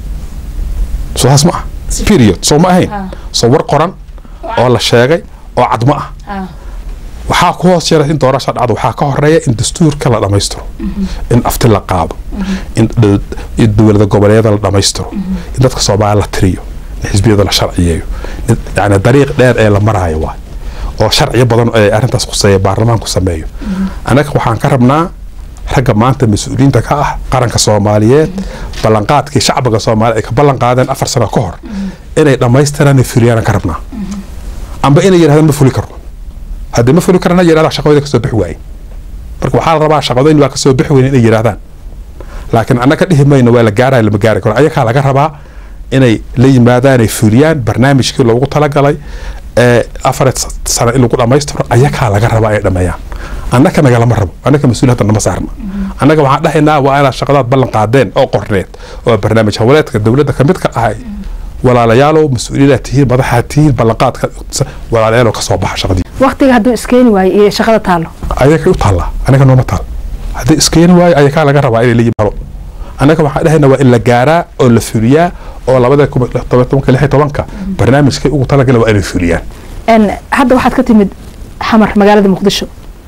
soo taas ma ah period soo ma ahayn soo war qoran oo la sheegay oo cad ma ah waxaa ku hoos jira in doorasha dhacdo waxaa ka horeeya in dastuurka la dhammaystiro in afti la qaado in dowlada goboleedyada la dhammaystiro in dadka soomaaliya la tiriyo in xisbiyada la sharciyeeyo yani dariiq dheer ee la maraayo waay oo sharciyo badan ee arrintaas khuseeya baarlamaanku sameeyo annaga waxaan ka rabnaa ragga maanta mas-uuliyiinta ka ah qaranka soomaaliyeed ballanqaadkii shacbiga soomaaliya ay ka ballan qaadeen afar sano ka hor inay dhammaystiraan fuliyaan ka rabnaa amba inay yidhahdaan ma fuli karno haddii ma fuli karana yidhahdaa shaqadooda kasoo bixi waaye marka waxaa la rabaa shaqadooyin waa kasoo bixi weyn inay yidhahdaan laakiin annaga dhihi mayno waa la gaaraya lama gaari karo ayakaa laga rabaa inay la yimaadaan ay fuliyaan barnaamijkii loogu talagalay ee afar sano in lagu dhammaystiro ayakaa laga rabaa inay dhameeyaan annaka nagalama rabo annaka mas-uul hadda nama saarna annaga waxaan dhahaynaa waa inaad shaqadaad ballan qaadeen oo qorneed oo barnaamij hawleedka dowladda kamid ka ahay walaalayaalow mas-uuliyadaa tihiin madaxaa tihiin ballanqaadka walaalayaalow kasoo baxa shaqadii waqtiga hadduu iskeeni waayo iyo shaqada taalo ayakay u taallaa anaga nooma taal haddii iskeeni waayo ayakaa laga rabaa inay la yimaado annaga waxaan dhahaynaa waa in la gaaraa oo la fuliyaa oo labada tobanka lix iyo tobanka barnaamijkay ugu talagala waa inay fuliyaan hadda waxaad ka timid xamar magaalada muqdisho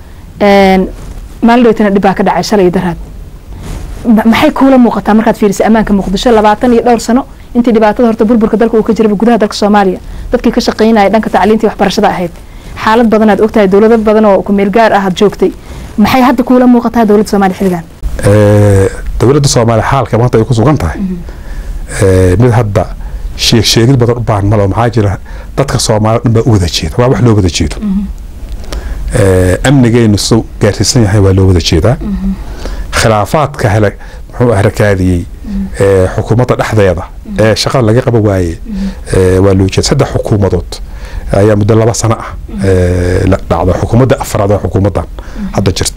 maalin dhowtana dhib baa ka dhacay shalay iyo daraad maxay kuula muuqataa markaad fiirisay ammaanka muqdisho labaatan iyo dhowr sano intii dhibaatada horta burburka dalka uu ka jiraba gudaha dalka soomaaliya dadkii ka shaqaynaya dhanka tacliintii waxbarashada ahayd xaalad badan aad ogtahay dowlado badan oo kumeel gaar ah aad joogtay maxay hadda kuula muuqataa dowladda soomaaliya xilligan dowladda soomaaliya xaalka maanta ay ku sugan tahay mid hadda sheeg sheegid badan u baahan malo maxaa jira dadka soomaaliya dhan baa u wada jeeda waa wax loo wada jeedo amnigeenu su gaarsiisan yahay waa loo wada jeedaa khilaafaadka hele muxuu harakaadiyey xukuumadda dhexdeeda ee shaqada laga qaban waaye waa loo jeeda saddex xukuumadood ayaa muddo laba sano ah la dhacda xukuumadda afraad ee xukuumaddan hadda jirta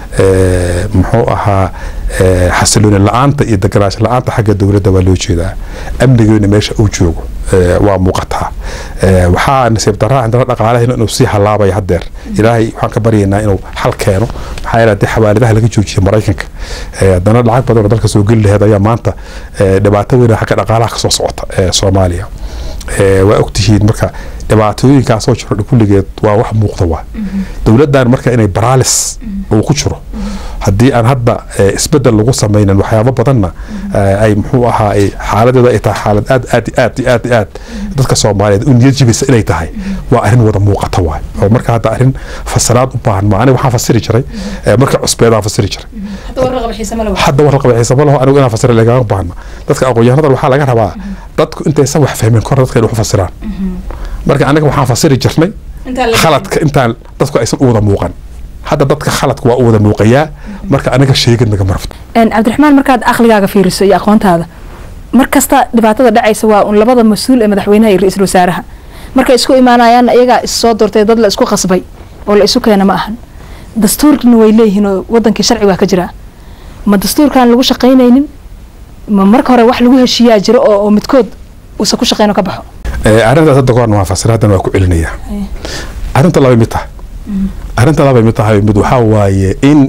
muxuu ahaa xasilooni la-aanta iyo deganaansho la-aanta xagga dowladda waa loo jeedaa amnigeena meesha uu joogo waa muuqataa waxaa nasiib daraa indana dhaqaalahayna inuu sii halaabaya haddeer ilaahay waxaan ka baryaynaa inuu xal keeno maxaa yeele haddii xawaaladaha laga joojiyay maraykanka haddana lacag badan oo dalka soo geli laheed ayaa maanta dhibaato weyn xagga dhaqaalaha kasoo socota ee soomaaliya waa ogtihiin marka dhibaatooyinkaasoo jiro kulligeed waa wax muuqda waa dowladdan marka inay baraalis uu ku jiro haddii aan hadda isbedel lagu samaynin waxyaabo badanna ay muxuu ahaa xaaladeeda ay tahay xaalad aad aad aad aad aad dadka soomaaliyeed u niyad jibisa inay tahay waa arrin wada muuqata waay oo marka hadda arrin fasiraad u baahan ma aniga waxaan fasiri jiray marka cusbeedaan fasiri jiray hadda war raqaba xiisa ma laho anigu inaan fasira lagama baahna dadka aqoon-yahanada waxaa laga rabaa dadku intaysan wax fahmin kor dadka inay wax fasiraan marka anaga waxaan fasiri jirnay khaladka intaan dadku aysan u wada muuqan hadda dadka khaladka waa u wada muuqayaa marka anaga sheegid naga marfto cabdiraxmaan markaad aqligaaga fiiriso iyo aqoontaada mar kasta dhibaatada dhacaysa waa un labada mas-uul ee madaxweynaha iyo ra-iisul wasaaraha markay isku imaanayaanna iyagaa issoo doortay dad la isku qasbay oo la isu keena ma ahan dastuurkina way leeyihiin oo wadankii sharci waa ka jiraa ma dastuurkaan lagu shaqaynaynin ma marka hore wax lagu heshiiyaa jiro oo midkood uusan ku shaqeyn oo ka baxo arrintaas hadda goorna waa fasir haddana waa ku celinayaa arrinta laba mid tahay arrinta laba mid tahay mid waxaa waaye in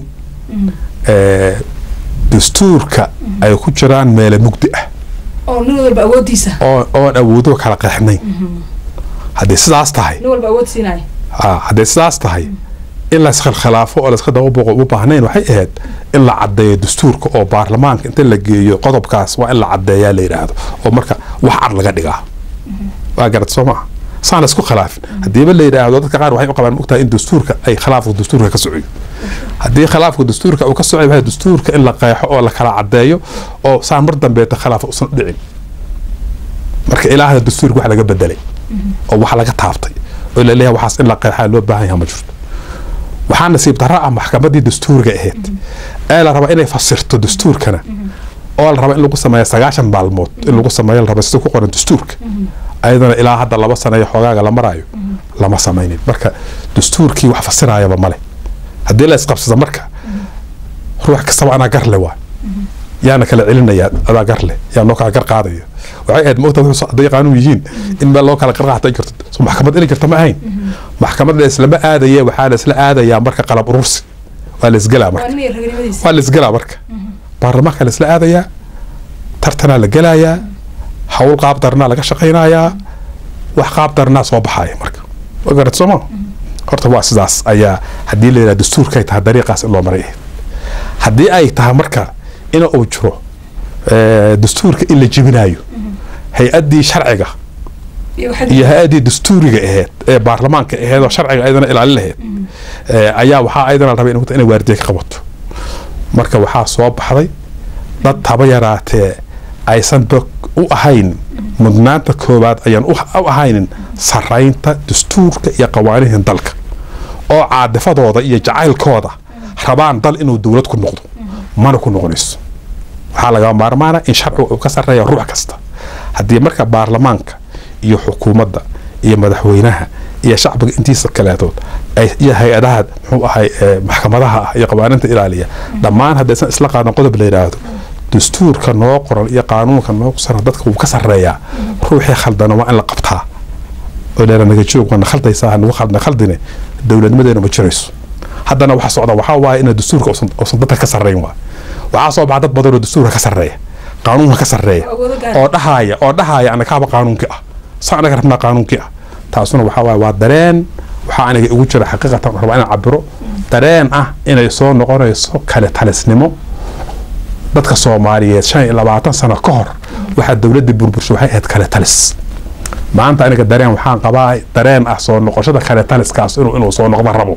dastuurka ay ku jiraan meele mugdi ah oo nin walba awoodiisa oo oon awoodo kala qeexnayn haddii sidaas tahay nin walba awood siinaya haddii sidaas tahay in la iskhilaafo oo laiska dababoqo uma baahnayn waxay ahayd in la caddeeyo dastuurka oo baarlamaanka inta la geeyo qodobkaas waa in la caddeeyaa la yidhaahdo oo marka wax cad laga dhigaa waa garad soo maaha saan laisku khilaafin haddiiba la yidhaahdo dadka qaar waxay u qabaan mogtahay in dastuurka ay khilaafka dastuurka ka socoyo haddii khilaafka dastuurka uu ka socoy waxay dastuurka in la qeexo oo la kala caddeeyo oo saan mar dambeeta khilaaf usan u dhicin marka ilaahda dastuurka wax laga bedelay oo wax laga taabtay oo la leeyahay waxaas in la qeexaa loo baahan yaha ma jirto waxaa nasiib darra ah maxkamadii dastuurga ahayd ee la rabaa inay fasirto dastuurkana oo la raba in lagu sameeyo sagaashan maalmood in lagu sameeyo la raba sida ku qoran dastuurka ayadana ilaa hadda laba sano iyo xoogaaga la maraayo lama samaynin marka dastuurkii wax fasiraayaba male haddii la isqabsado marka ruux kastaba anaa garle waa yaana kala celinayaa adaa garle yaa noo kala gar qaadaya waxay ahayd mogta wuxuu hadday qaanuun yihiin in meel loo kala qarqaata ay jirto so maxkamad inay jirto ma ahayn maxkamad la islama aadaye waxaa la isla aadayaa marka qalab urursi waa la isgelaa marka waa la isgelaa marka baarlamaanka la isla aadayaa tartanaa la gelayaa hawl qaab darnaa laga shaqaynayaa wax qaab darnaa soo baxaya marka waa garad sooma horta waa sidaas ayaa haddii la yidhaha dastuurkay tahay dariiqaas in loo maray ahayd haddii ay tahay marka ina uu jiro dastuurka in la jebinaayo hay-addii sharciga iyo hay-addii dastuuriga ahayd ee baarlamaanka ahayd oo sharciga ayadana ilaalin lahayd ayaa waxaa ayadana la rabay inay waardiye ka qabato marka waxaa soo baxday dad haba yaraatee aysan u ahayn mudnaanta koowaad ayaan u ahaynin saraynta dastuurka iyo qawaanihin dalka oo caadifadooda iyo jacaylkooda rabaan dal inuu dowlad ku noqdo mana ku noqonayso waxaa laga maarmaana in sharciga uu ka sareeya ruux kasta haddii marka baarlamaanka iyo xukuumadda iyo madaxweynaha iyo shacbiga intiisa kaleetood iyo hay-adaha muxuu ahay maxkamadaha ah iyo qawaaninta ilaaliya dhammaan haddaysan isla qaadan qodob la yidhaahdo dastuurka noo qoran iyo qaanuunka noo qoran dadka wuu ka sareeyaa ruuxii khaldana waa in la qabtaa oo dheera naga joog waana khaldaysaa nagu khaldna khaldine dowladnimadeena ma jirayso haddana waxa socda waxaa waaye ina dastuurka uusan dadka ka sarreyn waa waxaa soo baxa dad badan oo dastuurka ka sarreeya qaanuunka ka sarreeya oo dhahaaya oo dhahaaya anagaaba qaanuunkii ah saa anaga rabnaa qaanuunkii ah taasuna waxaa waaye waa dareen waxaa aniga ugu jira xaqiiqatan rabaa inaan cabiro dareen ah inay soo noqonayso kale talisnimo dadka soomaaliyeed shan iyo labaatan sano ka hor waxaa dowladda burbursha waxay ahayd kale talis maanta aniga dareen waxaan qabaa dareen ah soo noqoshada kale taliskaas inuu inuu soo noqdo rabo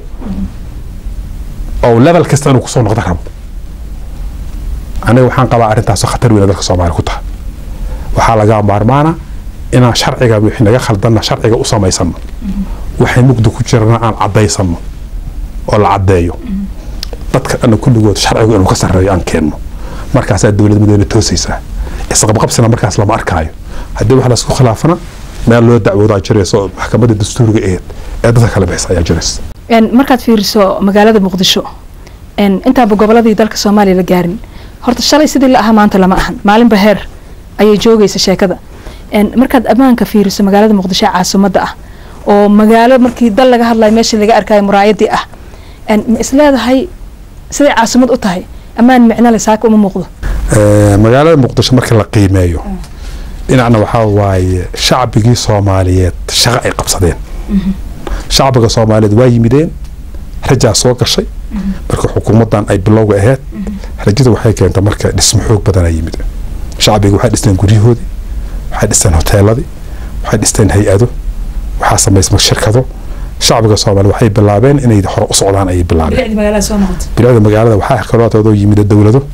oo level kasta inuu kusoo noqdo rabo aniga waxaan qabaa arrintaasoo khatar weyna dalka soomaaliya ku tahay waxaa laga maarmaana inaan sharciga wixii naga khaldanna sharciga u samaysano waxay mugdi ku jirana aan caddaysano oo la caddeeyo dadka dhanna kulligood sharcigu inuu ka sarreeyo aan keenno markaasaa dowladnimadeena toosaysaa isqabqabsina markaas lama arkaayo haddii wax laisku khilaafana meel loo dacwoodaa jiraysa oo maxkamadda dastuuriga aheed ee dadka kala bixisa ayaa jiraysa markaad fiiriso magaalada muqdisho intaaba goboladii dalka soomaaliya la gaarin horta shalay sidii la ahaa maanta lama ahan maalinba heer ayay joogaysa sheekada markaad ammaanka fiiriso magaalada muqdisho ee caasimadda ah oo magaalo markii dal laga hadlayo meeshii laga arkayo muraayadii ah ma isleedahay siday caasimad u tahay ammaan micno le saaka uma muuqdo magaalada muqdisho marka la qiimeeyo dhinacna waxaa waaye shacbigii soomaaliyeed shaqo ay qabsadeen shacbiga soomaaliyeed waa yimideen rajaa soo gashay marka xukuumaddan ay bilowga ahayd rajada waxay keentay marka dhismo xoog badanaa yimid shacbiga waxay dhisteen guryahoodii waxay dhisteen hoteeladii waxay dhisteen hay-ado waxaa samaysma shirkado shacbiga soomaaliya waxay bilaabeen inay hore u socdaan ayay bilaabeen bilaada magaalada waxaa kaloo yimid dowlado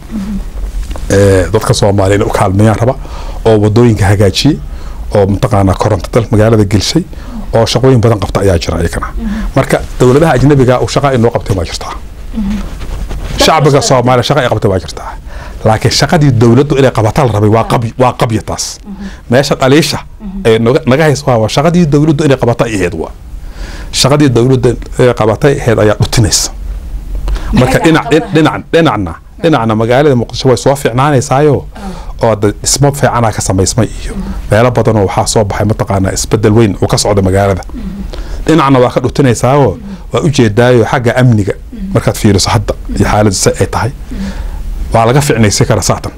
dadka soomaaliya u kaalmeeyaan raba oo wadooyinka hagaajiyey oo mataqaanaa koronto dal magaalada gelshay oo shaqooyin badan qabta ayaa jira iyagana marka dowladaha ajnabiga uu shaqa inoo qabtay waa jirtaa shacbiga soomaaliya shaqa ay qabtay waa jirtaa laakiin shaqadii dowladdu inay qabata la rabay waa qaby waa qabya taas meesha dhaliisha ay naga hayso waa shaqadii dowladdu inay qabata ay ahayd waa shaqadii dowladda inay qabatay ahayd ayaa dhutinaysa marka dhinac dhinac dhinacna dhinacna magaalada muqdisho way soo fiicnaanaysaayo oo dhismo fiicana ka samaysmay iyo meelo badanoo waxaa soo baxay mataqaanaa isbedel weyn uu ka socda magaalada dhinacna waa ka dhutinaysaao waa ujeedaayo xagga amniga markaad fiiriso hadda iyo xaaladu si ay tahay waa laga ficnaysi kara saatan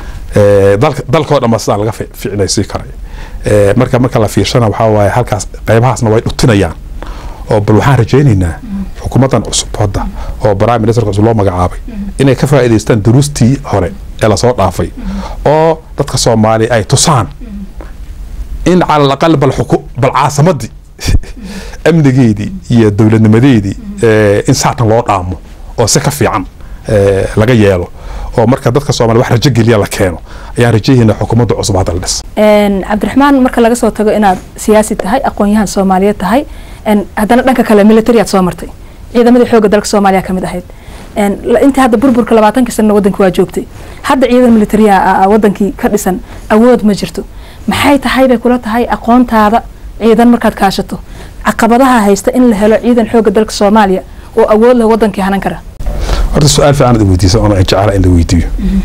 dalkoo dhan ba sidaa laga ficnaysi karay marka marka la fiirsana waxaa waaye halkaas qaybahaasna way dhutinayaan oo bal waxaan rajaynaynaa xukuumaddan cusub hadda oo prime ministerka cusub loo magacaabay inay ka faa'iidaystaan duruustii hore ee lasoo dhaafay oo dadka soomaaliya ay tusaan in cala alaqal bal xuku bal caasimadii amnigeedii iyo dowladnimadeedii in saatan loo dhaamo oo si ka fiican laga yeelo oo marka dadka soomaliya wax rajo geliya la keeno ayaan rajayaynaa xukuumadda cusub hadda la dhis cabdiraxmaan marka laga soo tago inaad siyaasi tahay aqoon-yahan soomaaliyeed tahay haddana dhanka kale military aad soo martay ciidamadii xoogga dalka soomaaliya kamid ahayd intii hadda burburka labaatankii sanna wadanka waa joogtay hadda ciidan militariya wadankii ka dhisan awood ma jirto maxay tahay bay kula tahay aqoontaada ciidan markaad kaashato caqabadaha haysta in la helo ciidan xoogga dalka soomaaliya oo awood leh wadankii hanan kara horta su-aal fiican ad weydiisa oona jecela in la weydiiyo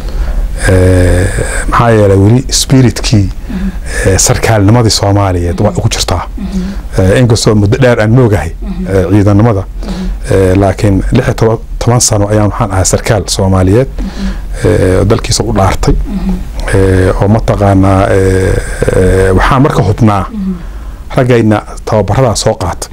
maxaa yeelay weli spiritkii sarkaalnimadii soomaaliyeed waa ugu jirtaa inkastoo muddo dheer aan moogahay ciidanimada laakiin lix iyo toban sano ayaan waxaan ahaa sarkaal soomaaliyeed dalkiisa u dhaartay oo mataqaanaa waxaan marka hubnaa raggayna tababaradaa soo qaata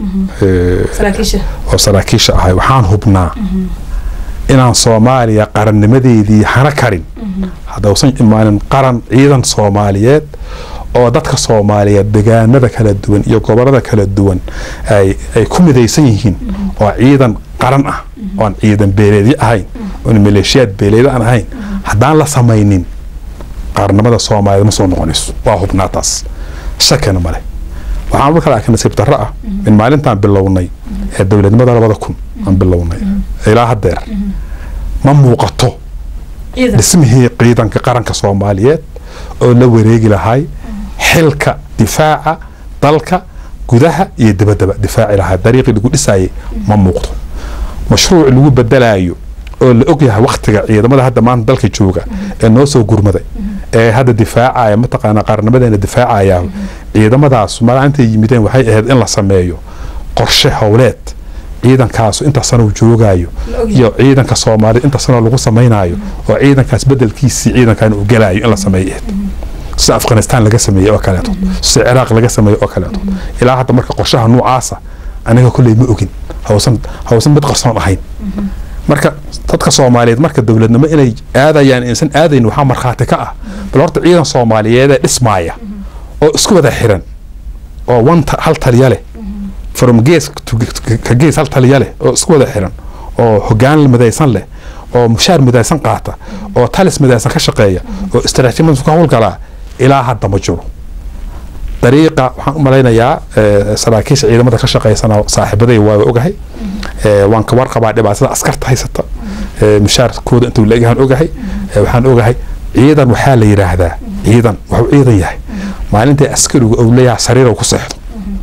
oo saraakiisha ahay waxaan hubnaa inaan soomaaliya qarannimadeedii hana karin haddausan imaanin qaran ciidan soomaaliyeed oo dadka soomaaliyeed degaanada kala duwan iyo gobolada kala duwan ay ku midaysan yihiin oo ciidan qaran ah oon ciidan beeleedyo ahayn oon maleeshiyaad beeleedyo aan ahayn haddaan la samaynin qaarnimada soomaaliyeed ma soo noqonayso waa hubnaa taas shakina male waxaan marka laakiin nasiib darro ah in maalintaan bilownay ee dowladnimada labada kun aan bilownay ilaa haddeer ma muuqato dhismihii ciidanka qaranka soomaaliyeed oo la wareegi lahay xilka difaaca dalka gudaha iyo dabadaba difaaci lahaa dariiqii lagu dhisaayay ma muuqdo mashruuc lagu bedelaayo oo la ogyahay waktiga ciidamada hadda maanta dalka jooga ee noo soo gurmaday ee hadda difaacaya mataqaana qaarnimadeena difaacaya ciidamadaas maaintay yimideen waxay ahayd in la sameeyo qorshe howleed ciidankaasu inta sano joogaayo iyo ciidanka soomaaliyed inta sano lagu samaynayo oo ciidankaas bedelkiisii ciidankan uu galaayo in la sameeyo sida afghanistan laga sameeyey oo kaleeto sida ciraaq laga sameeyey oo kaleeto ilaa hadda marka qorshaha noocaasa aniga kolley ma ogin hawsan hawsan mid qarsoon ahayn marka dadka soomaaliyeed marka dowladnimo inay aadayaan insan aadayn waxaa markhaati ka ah bal horta ciidan soomaaliyeedee dhismaaya oo isku wada xiran oo one hal taliya leh from gees ka gees hal taliya leh oo isku wada xiran oo hogaan midaysan leh oo mushaar midaysan qaata oo talis midaysan ka shaqeeya oo istaraatiijiyad ka howlgalaa ilaa hadda ma jiro dariiqa waxaan u malaynayaa saraakiisha ciidamada ka shaqeysana saaxiibaday waa ogahay waan ka warqabaa dhibaatada askarta haysata mushaarkooda intuu laegyahan ogahay waxaan ogahay ciidan waxaa la yidhaahdaa ciidan wuxuu ciidan yahay maalintai askarigu ou leeyahay sariir ku seexdo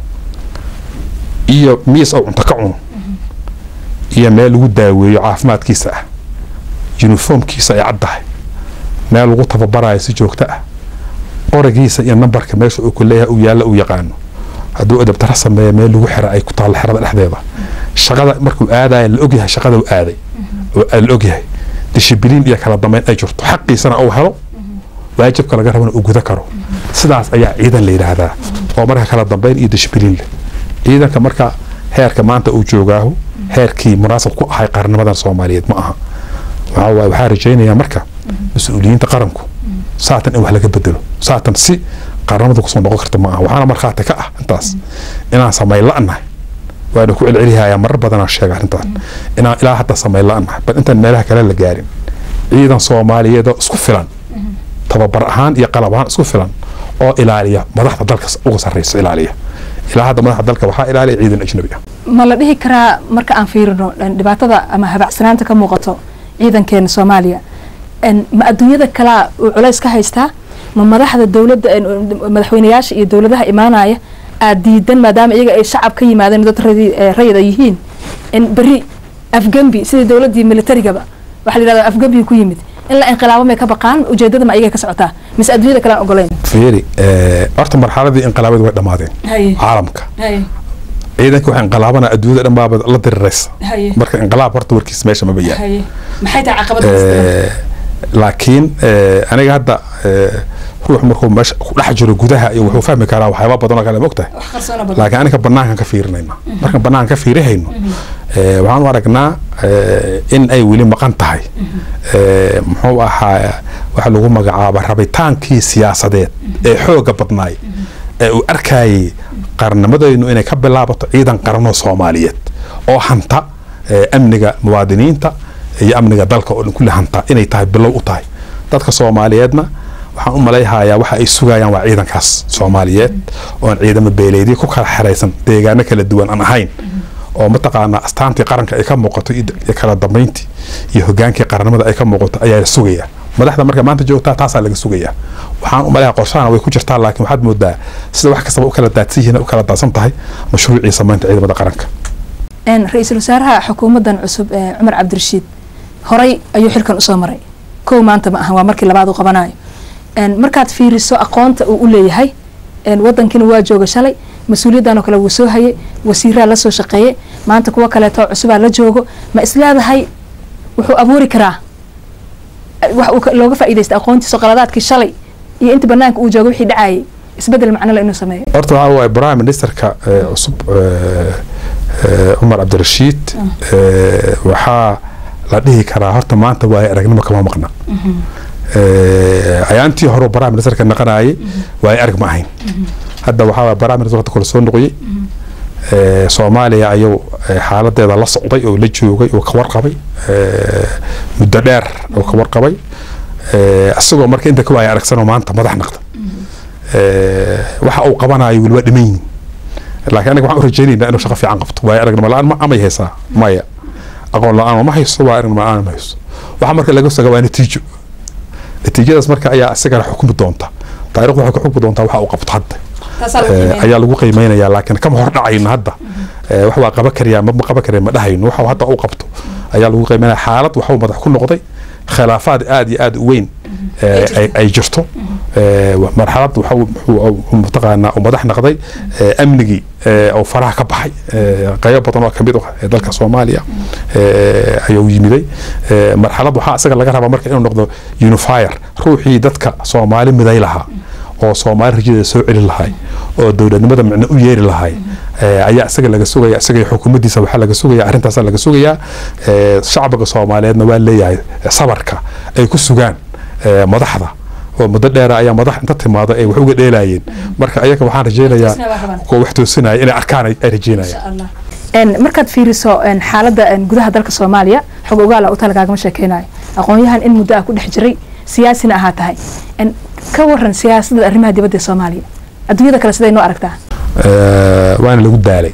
iyo miis ou cunto ka cuno iyo meel lagu daaweeyo caafimaadkiisa ah yuniformkiisa ay caddahay meel lagu tababarayo si joogto ah qorigiisa iyo nambarka meesha uu ku leeyahay uu yaalla uu yaqaano hadduu adabtara sameeya meel lagu xira ay ku taalla xerada dhexdeeda shaqada markuu aadaya la ogyahay shaqada uu aaday la ogyahay dishibiliin iyo kala dambeyn ay jirto xaqiisana uu helo waajibka laga rabana uu guda karo sidaas ayaa ciidan la yidhaahdaa oo marka kala dambeyn iyo dishbiliin leh ciidanka marka heerka maanta uu joogaahu heerkii munaasab ku ahay qarannimadan soomaaliyeed ma aha waxaa waaye waxaa rajaynayaa marka mas-uuliyiinta qaranku saatan in wax laga bedelo saatan si qaranimada kusoo noqon karta ma aha waxaana markhaati ka ah intaas inaan samayn la'nahay waana ku celcelihayaa marar badanaa sheega arrintaan inaan ilaa hadda samayn la'nahay bal intaan meelaha kale la gaarin ciidan soomaaliyeed oo isku filan tababar ahaan iyo qalab ahaan isku filan oo ilaaliya madaxda dalka uga sarreysa ilaaliya ilaa hadda madaxda dalka waxaa ilaaliya ciidan ajnabi ah ma la dhihi karaa marka aan fiirino dhibaatada ama habacsanaanta ka muuqato ciidankeena soomaaliya ma adduunyada kalaa uu culays ka haystaa ma madaxda dowladda madaxweynayaasha iyo dowladaha imaanaya aad diidan maadaama iyaga ay shacab ka yimaadeen dad rayid ay yihiin in beri afgembi sidii dowladdii militarigaba waxaa la yidhahdaa afgembi ku yimid in la inqilaabo may ka baqaan ujeedada ma iyaga ka socotaa mise adduunyada kale aan ogolayn fiiri horta marxaladii inqilaabadu way dhammaadeen caalamka ciidanka waxa inqilaabana adduunyada dhan baaba la diriraysa marka inqilaab horta warkiis meesha maba yaal maxay tahay caqabada laakiin aniga hadda ruux markuu meesha ku dhex jiro gudaha iyo wuxuu fahmi karaa waxyaaba badan oo kale mogtahay laakiin aniga banaankan ka fiirinayna markaan banaankan ka fiirihayno waxaan u aragnaa in ay weli maqan tahay muxuu ahaa waxa lagu magacaaba rabitaankii siyaasadeed ee xooga badnaay ee uu arkayay qarannimadaynu inay ka bilaabato ciidan qaranoo soomaaliyeed oo hanta amniga muwaadiniinta iyo amniga dalka oo dhan kulli hanta inay tahay bilow u tahay dadka soomaaliyeedna waxaan u malayhayaa waxa ay sugayaan waa ciidankaas soomaaliyeed oon ciidamo beeleedyo ku kala xeraysan deegaano kala duwan aan ahayn oo mataqaanaa astaantii qaranka ay ka muuqato iyo kala dambeyntii iyo hogaankii qarannimada ay ka muuqato ayaa la sugayaa madaxda marka maanta joogtaa taasaa laga sugayaa waxaan u malayaa qorshahana way ku jirtaa laakiin waxaad moodaa sida wax kastaba u kala daadsan yihiin u kala daadsan tahay mashruucii samaynta ciidamada qaranka ra-iisul wasaaraha xukuumaddan cusub ee cumar cabdirashiid horay ayuu xilkan usoo maray kow maanta ma ahan waa markii labaad uu qabanayo markaad fiiriso aqoonta uu u leeyahay wadankiina waa jooga shalay mas-uuliyaddan oo kale wuu soo hayay wasiiraa la soo shaqeeyey maanta kuwo kaleeto cusubaa la joogo ma isleedahay wuxuu abuuri karaa wax uu looga faa'iidaysta aqoontiisa qaladaadkii shalay iyo inta banaanka uu joogo wixii dhacayay isbedel macnole inuu sameeyo horta waxaa waaye prime ministerka cusub cumar cabdirashiid waxaa la dhihi karaa horta maanta waaye aragnimo kama maqna ayaantii hore prime ministerka naqanayay waaye arag ma ahayn hadda waxaa waaye prime minister waqti kale soo noqoyey soomaaliya ayuu xaaladeeda la socday oo la joogay oo ka warqabay muddo dheer oo ka warqabay isagoo marka inta ka waaya aragsanoo maanta madax naqda waxa uu qabanayo weliba dhimaynin laakiin aniga waxaan u rajaynaynaa inuu shaqo fiican qabto waayo aragnimo la-aan ma amay haysaa maya aqoon la-aan ma hayso waa aragnimo la-aan ma hayso waxa marka laga soga waa natiijo natiijadaas marka ayaa isagana xukumi doonta taariikhdu waxay ku xukmi doontaa waxa uu qabto hadda ayaa lagu qiimeynaya laakiin kama hor dhacayno hadda wax waa qaban kariyaa ma qaban kariya ma dhahayno waxa hadda uu qabto ayaa lagu qiimeynaya xaalad waxuu madax ku noqday khilaafaad aada iyo aada u weyn ay jirto marxalad mataqaanaa uu madax naqday amnigii oo faraha ka baxay qaybo badan oo kamid ah dalka soomaaliya ayuu yimiday marxalad waxaa isaga laga rabaa marka inuu noqdo unifier ruuxii dadka soomaali miday lahaa oo soomaali rajadeeda soo celi lahay oo dowladnimada micno u yeeri lahay ayaa isaga laga sugaya isaga xukuumaddiisa waxaa laga sugaya arrintaasa laga sugayaa shacbiga soomaaliyeedna waa leeyahay sabarka ay ku sugaan madaxda oo muddo dheera ayaa madax inta timaado ay wax uga dheelayeen marka ayaga waxaan rajaynayaa kuwa wax toosinaya inay arkaan ay rajaynayaan markaad fiiriso xaaladda gudaha dalka soomaaliya xog ogaala u talagaagama sheekeynayo aqoon-yahan in muddo ah ku dhex jiray siyaasina ahaa tahay ka waran siyaasadda arrimaha dibadda ee soomaaliya adduunyada kale siday noo aragtaa waana lagu daalay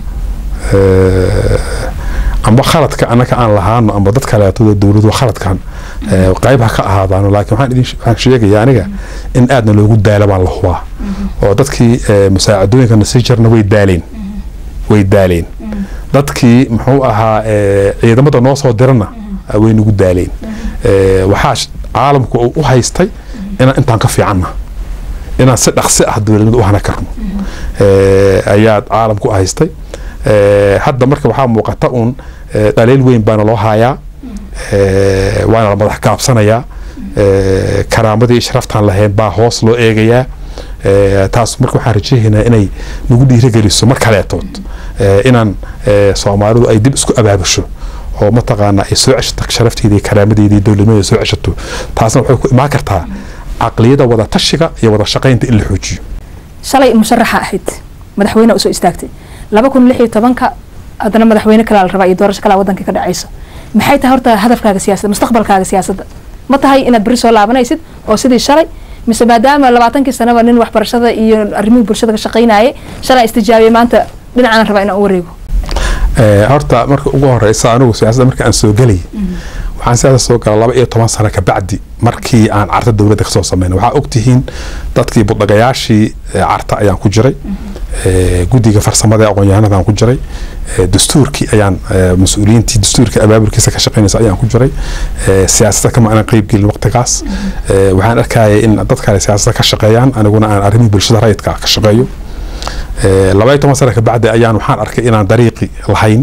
amba khaladka annaka aan lahaano amba dad kaleeto dowladu khaladkan qayb ha ka ahaadaano laakiin waxaan idin waxaan sheegaya aniga in aadna loogu daalo baan la hubaa oo dadkii musaacadooyinkana sii jirna way daaleen way daaleen dadkii muxuu ahaa ciidamada noo soo dirana way nagu daaleen waxaa caalamku uu u haystay inaan intaan ka fiicanna inaan si dhaqsi ah dowladnimada u hana karno ayaa caalamku u haystay hadda marka waxaa muuqata uun dhaliil weyn baana loo haayaa waana la madax gaabsanayaa karaamadii sharaftaan lahayn baa hoos loo eegayaa taas marka waxaan rajaynaynaa inay nagu dhiirigeliso mar kaleetood inaan soomaalidu ay dib isku abaabusho oo mataqaana ay soo ceshato sharafteeda iyo karaamadeeda iyo dowladnimada soo ceshato taasna waxay ku imaan kartaa caqliyada wada tashiga iyo wada shaqaynta in la xoojiyo shalay musharaxa ahayd madaxweyne usoo istaagtay laba kun lix iyo tobanka haddana madaxweyne kalaa la rabaa iyo doorasho kalaa waddanka ka dhacaysa maxay tahay horta hadafkaaga siyaasadda mustaqbalkaaga siyaasadda ma tahay inaad beri soo laabanaysid oo sidii shalay mise maadaama labaatankii sanaba nin waxbarashada iyo arrimihii bulshada ka shaqaynayay shalay istijaabiyay maanta dhinacaan rabaa inaan u wareego horta marka ugu horeysa anigu siyaasadda marka aan soo gelay waxaan siyaasada soo gala laba iyo toban sano kabacdi markii aan carta dowladda kasoo sameynay waxaa ogtihiin dadkii budhagayaashii carta ayaan ku jiray guddiga farsamada ee aqoon-yahanada aan ku jiray dastuurkii ayaan mas-uuliyiintii dastuurka abaabulkiisa ka shaqeynaysa ayaan ku jiray siyaasadda kama aanan qeyb gelin waqtigaas waxaan arkayay in dad kale siyaasadda ka shaqeeyaan aniguna aan arrimihii bulshada rayidka ka shaqeeyo laba iyo toban sana kabacdi ayaan waxaan arkay inaan dariiqi lahayn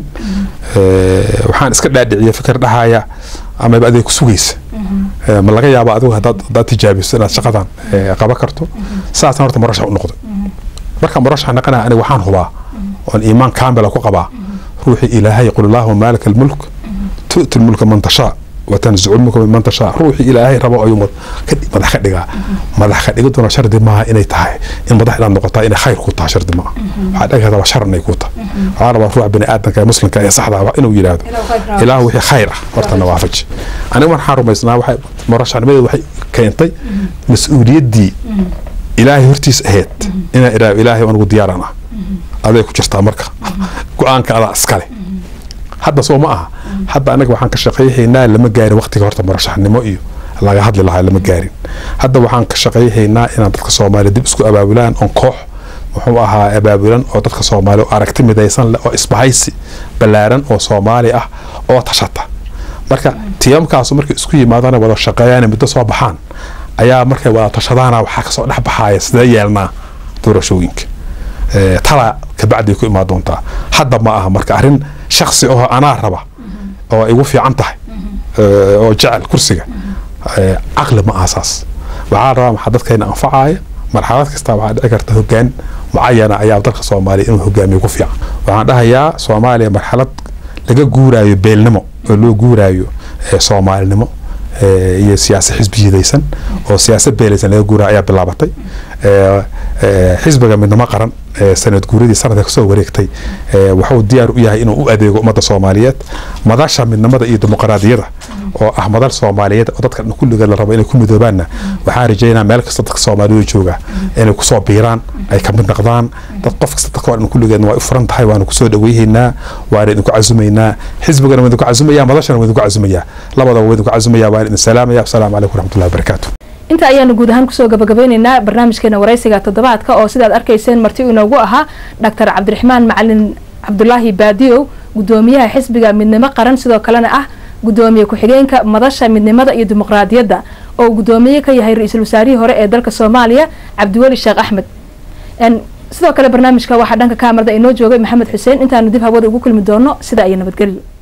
waxaan iska dhaadhiciya fikir dhahaya amaba adeeg ku sugaysa ma laga yaabo adigu hadaad tijaabiso inaad shaqadan qaban karto saasna horta murashax u noqday marka murashax naqanaya aniga waxaan hubaa oon iimaan kaamila ku qabaa ruuxii ilaahay qul allaahuma maalika almulk tu'ti lmulka man tashaa watanzicu lmulka miman tashaa ruuxii ilaahay rabo ayuu madax ka dhigaa madax ka dhigiduna shardi maaha inay tahay in madax inaad noqotaa inay khayr ku taha shardi maaha waxaa dhigi kartaa shar inay ku tahay waxaa rabaa ruuxa bini aadamka ee muslimka ee saxda inuu yidhaahdo ilaah wixii khayr ah hortana waafaji aniga waxaan rumaysnaa waxay murashaxnimadeedu waxay keentay mas-uuliyaddii ilaahay hortiis ahayd inaan idhaahdo ilaahay anigu diyaaran ah aday ku jirtaa marka go-aanka adaa iskale hadda soo ma aha hadda anaga waxaan ka shaqayhaynaa lama gaarin waqtiga horta murashaxnimo iyo laga hadli lahaa lama gaarin hadda waxaan ka shaqayhaynaa inaan dadka soomaaliya dib isku abaabulaan oon koox muxuu ahaa abaabulan oo dadka soomaaliya aragti midaysan leh oo isbahaysi ballaaran oo soomaali ah oo tashata marka tiyamkaasu markay isku yimaadaan wada shaqeeyaan muddo soo baxaan ayaa markay wada tashadaana waxaa kasoo dhex baxaaya sidee yeelnaa doorashooyinka tala kabacdi ku imaan doontaa hadda ma aha marka arrin shaksi oo anaa raba oo igu fiican tahay oo jecel kursiga caqli ma aha saas waxaa rabaa maxaa dadkayna anfacaya marxalad kasta waxaa dhici karta hogaan mucayana ayaa dalka soomaaliya inuu hogaamiyo ku fiican waxaan dhahayaa soomaaliya marxalad laga guuraayo beelnimo oo loo guuraayo soomaalinimo iyo siyaasa xisbiyadaysan oo siyaasad beelaysan laga guuraayo ayaa bilaabatay xisbiga midnimo qaran sanad guuradii sanadka kasoo wareegtay wuxuu diyaar u yahay inuu u adeego ummadda soomaaliyeed madasha midnimada iyo dimuqraadiyada oo ah madal soomaaliyeed oo dadka kulligeed la rabo inay ku midoobaanna waxaan rajeynaa meel kasta dadka soomaaliyada jooga inay kusoo biiraan ay ka mid noqdaan dad qof kasta dadka oo dhan kulligeedna waa u furan tahay waanu kusoo dhaweyhaynaa waana idinku casumaynaa xisbigana waa idinku casumaya madashana waa idinku casumayaa labadaba waa idinku casumaya waan idin salaamaya wasalaamu calaykum waraxmatullahi wabarakaatu inta ayaanu guud ahaan kusoo gabagabeyneynaa barnaamijkeena waraysiga toddobaadka oo sidaad arkayseen marti inoogu ahaa dhaktar cabdiraxmaan macalin cabdulaahi baadiyow gudoomiyaha xisbiga midnimo qaran sidoo kalena ah gudoomiye ku-xigeenka madasha midnimada iyo dimuqraadiyadda oo gudoomiye ka yahay ra-iisul wasaarihii hore ee dalka soomaaliya cabdiweli sheekh axmed sidoo kale barnaamijka waxaa dhanka kaamarada inoo joogay maxamed xuseen intaanu dib hawada ugu kulmi doono sida iyo nabadgelyo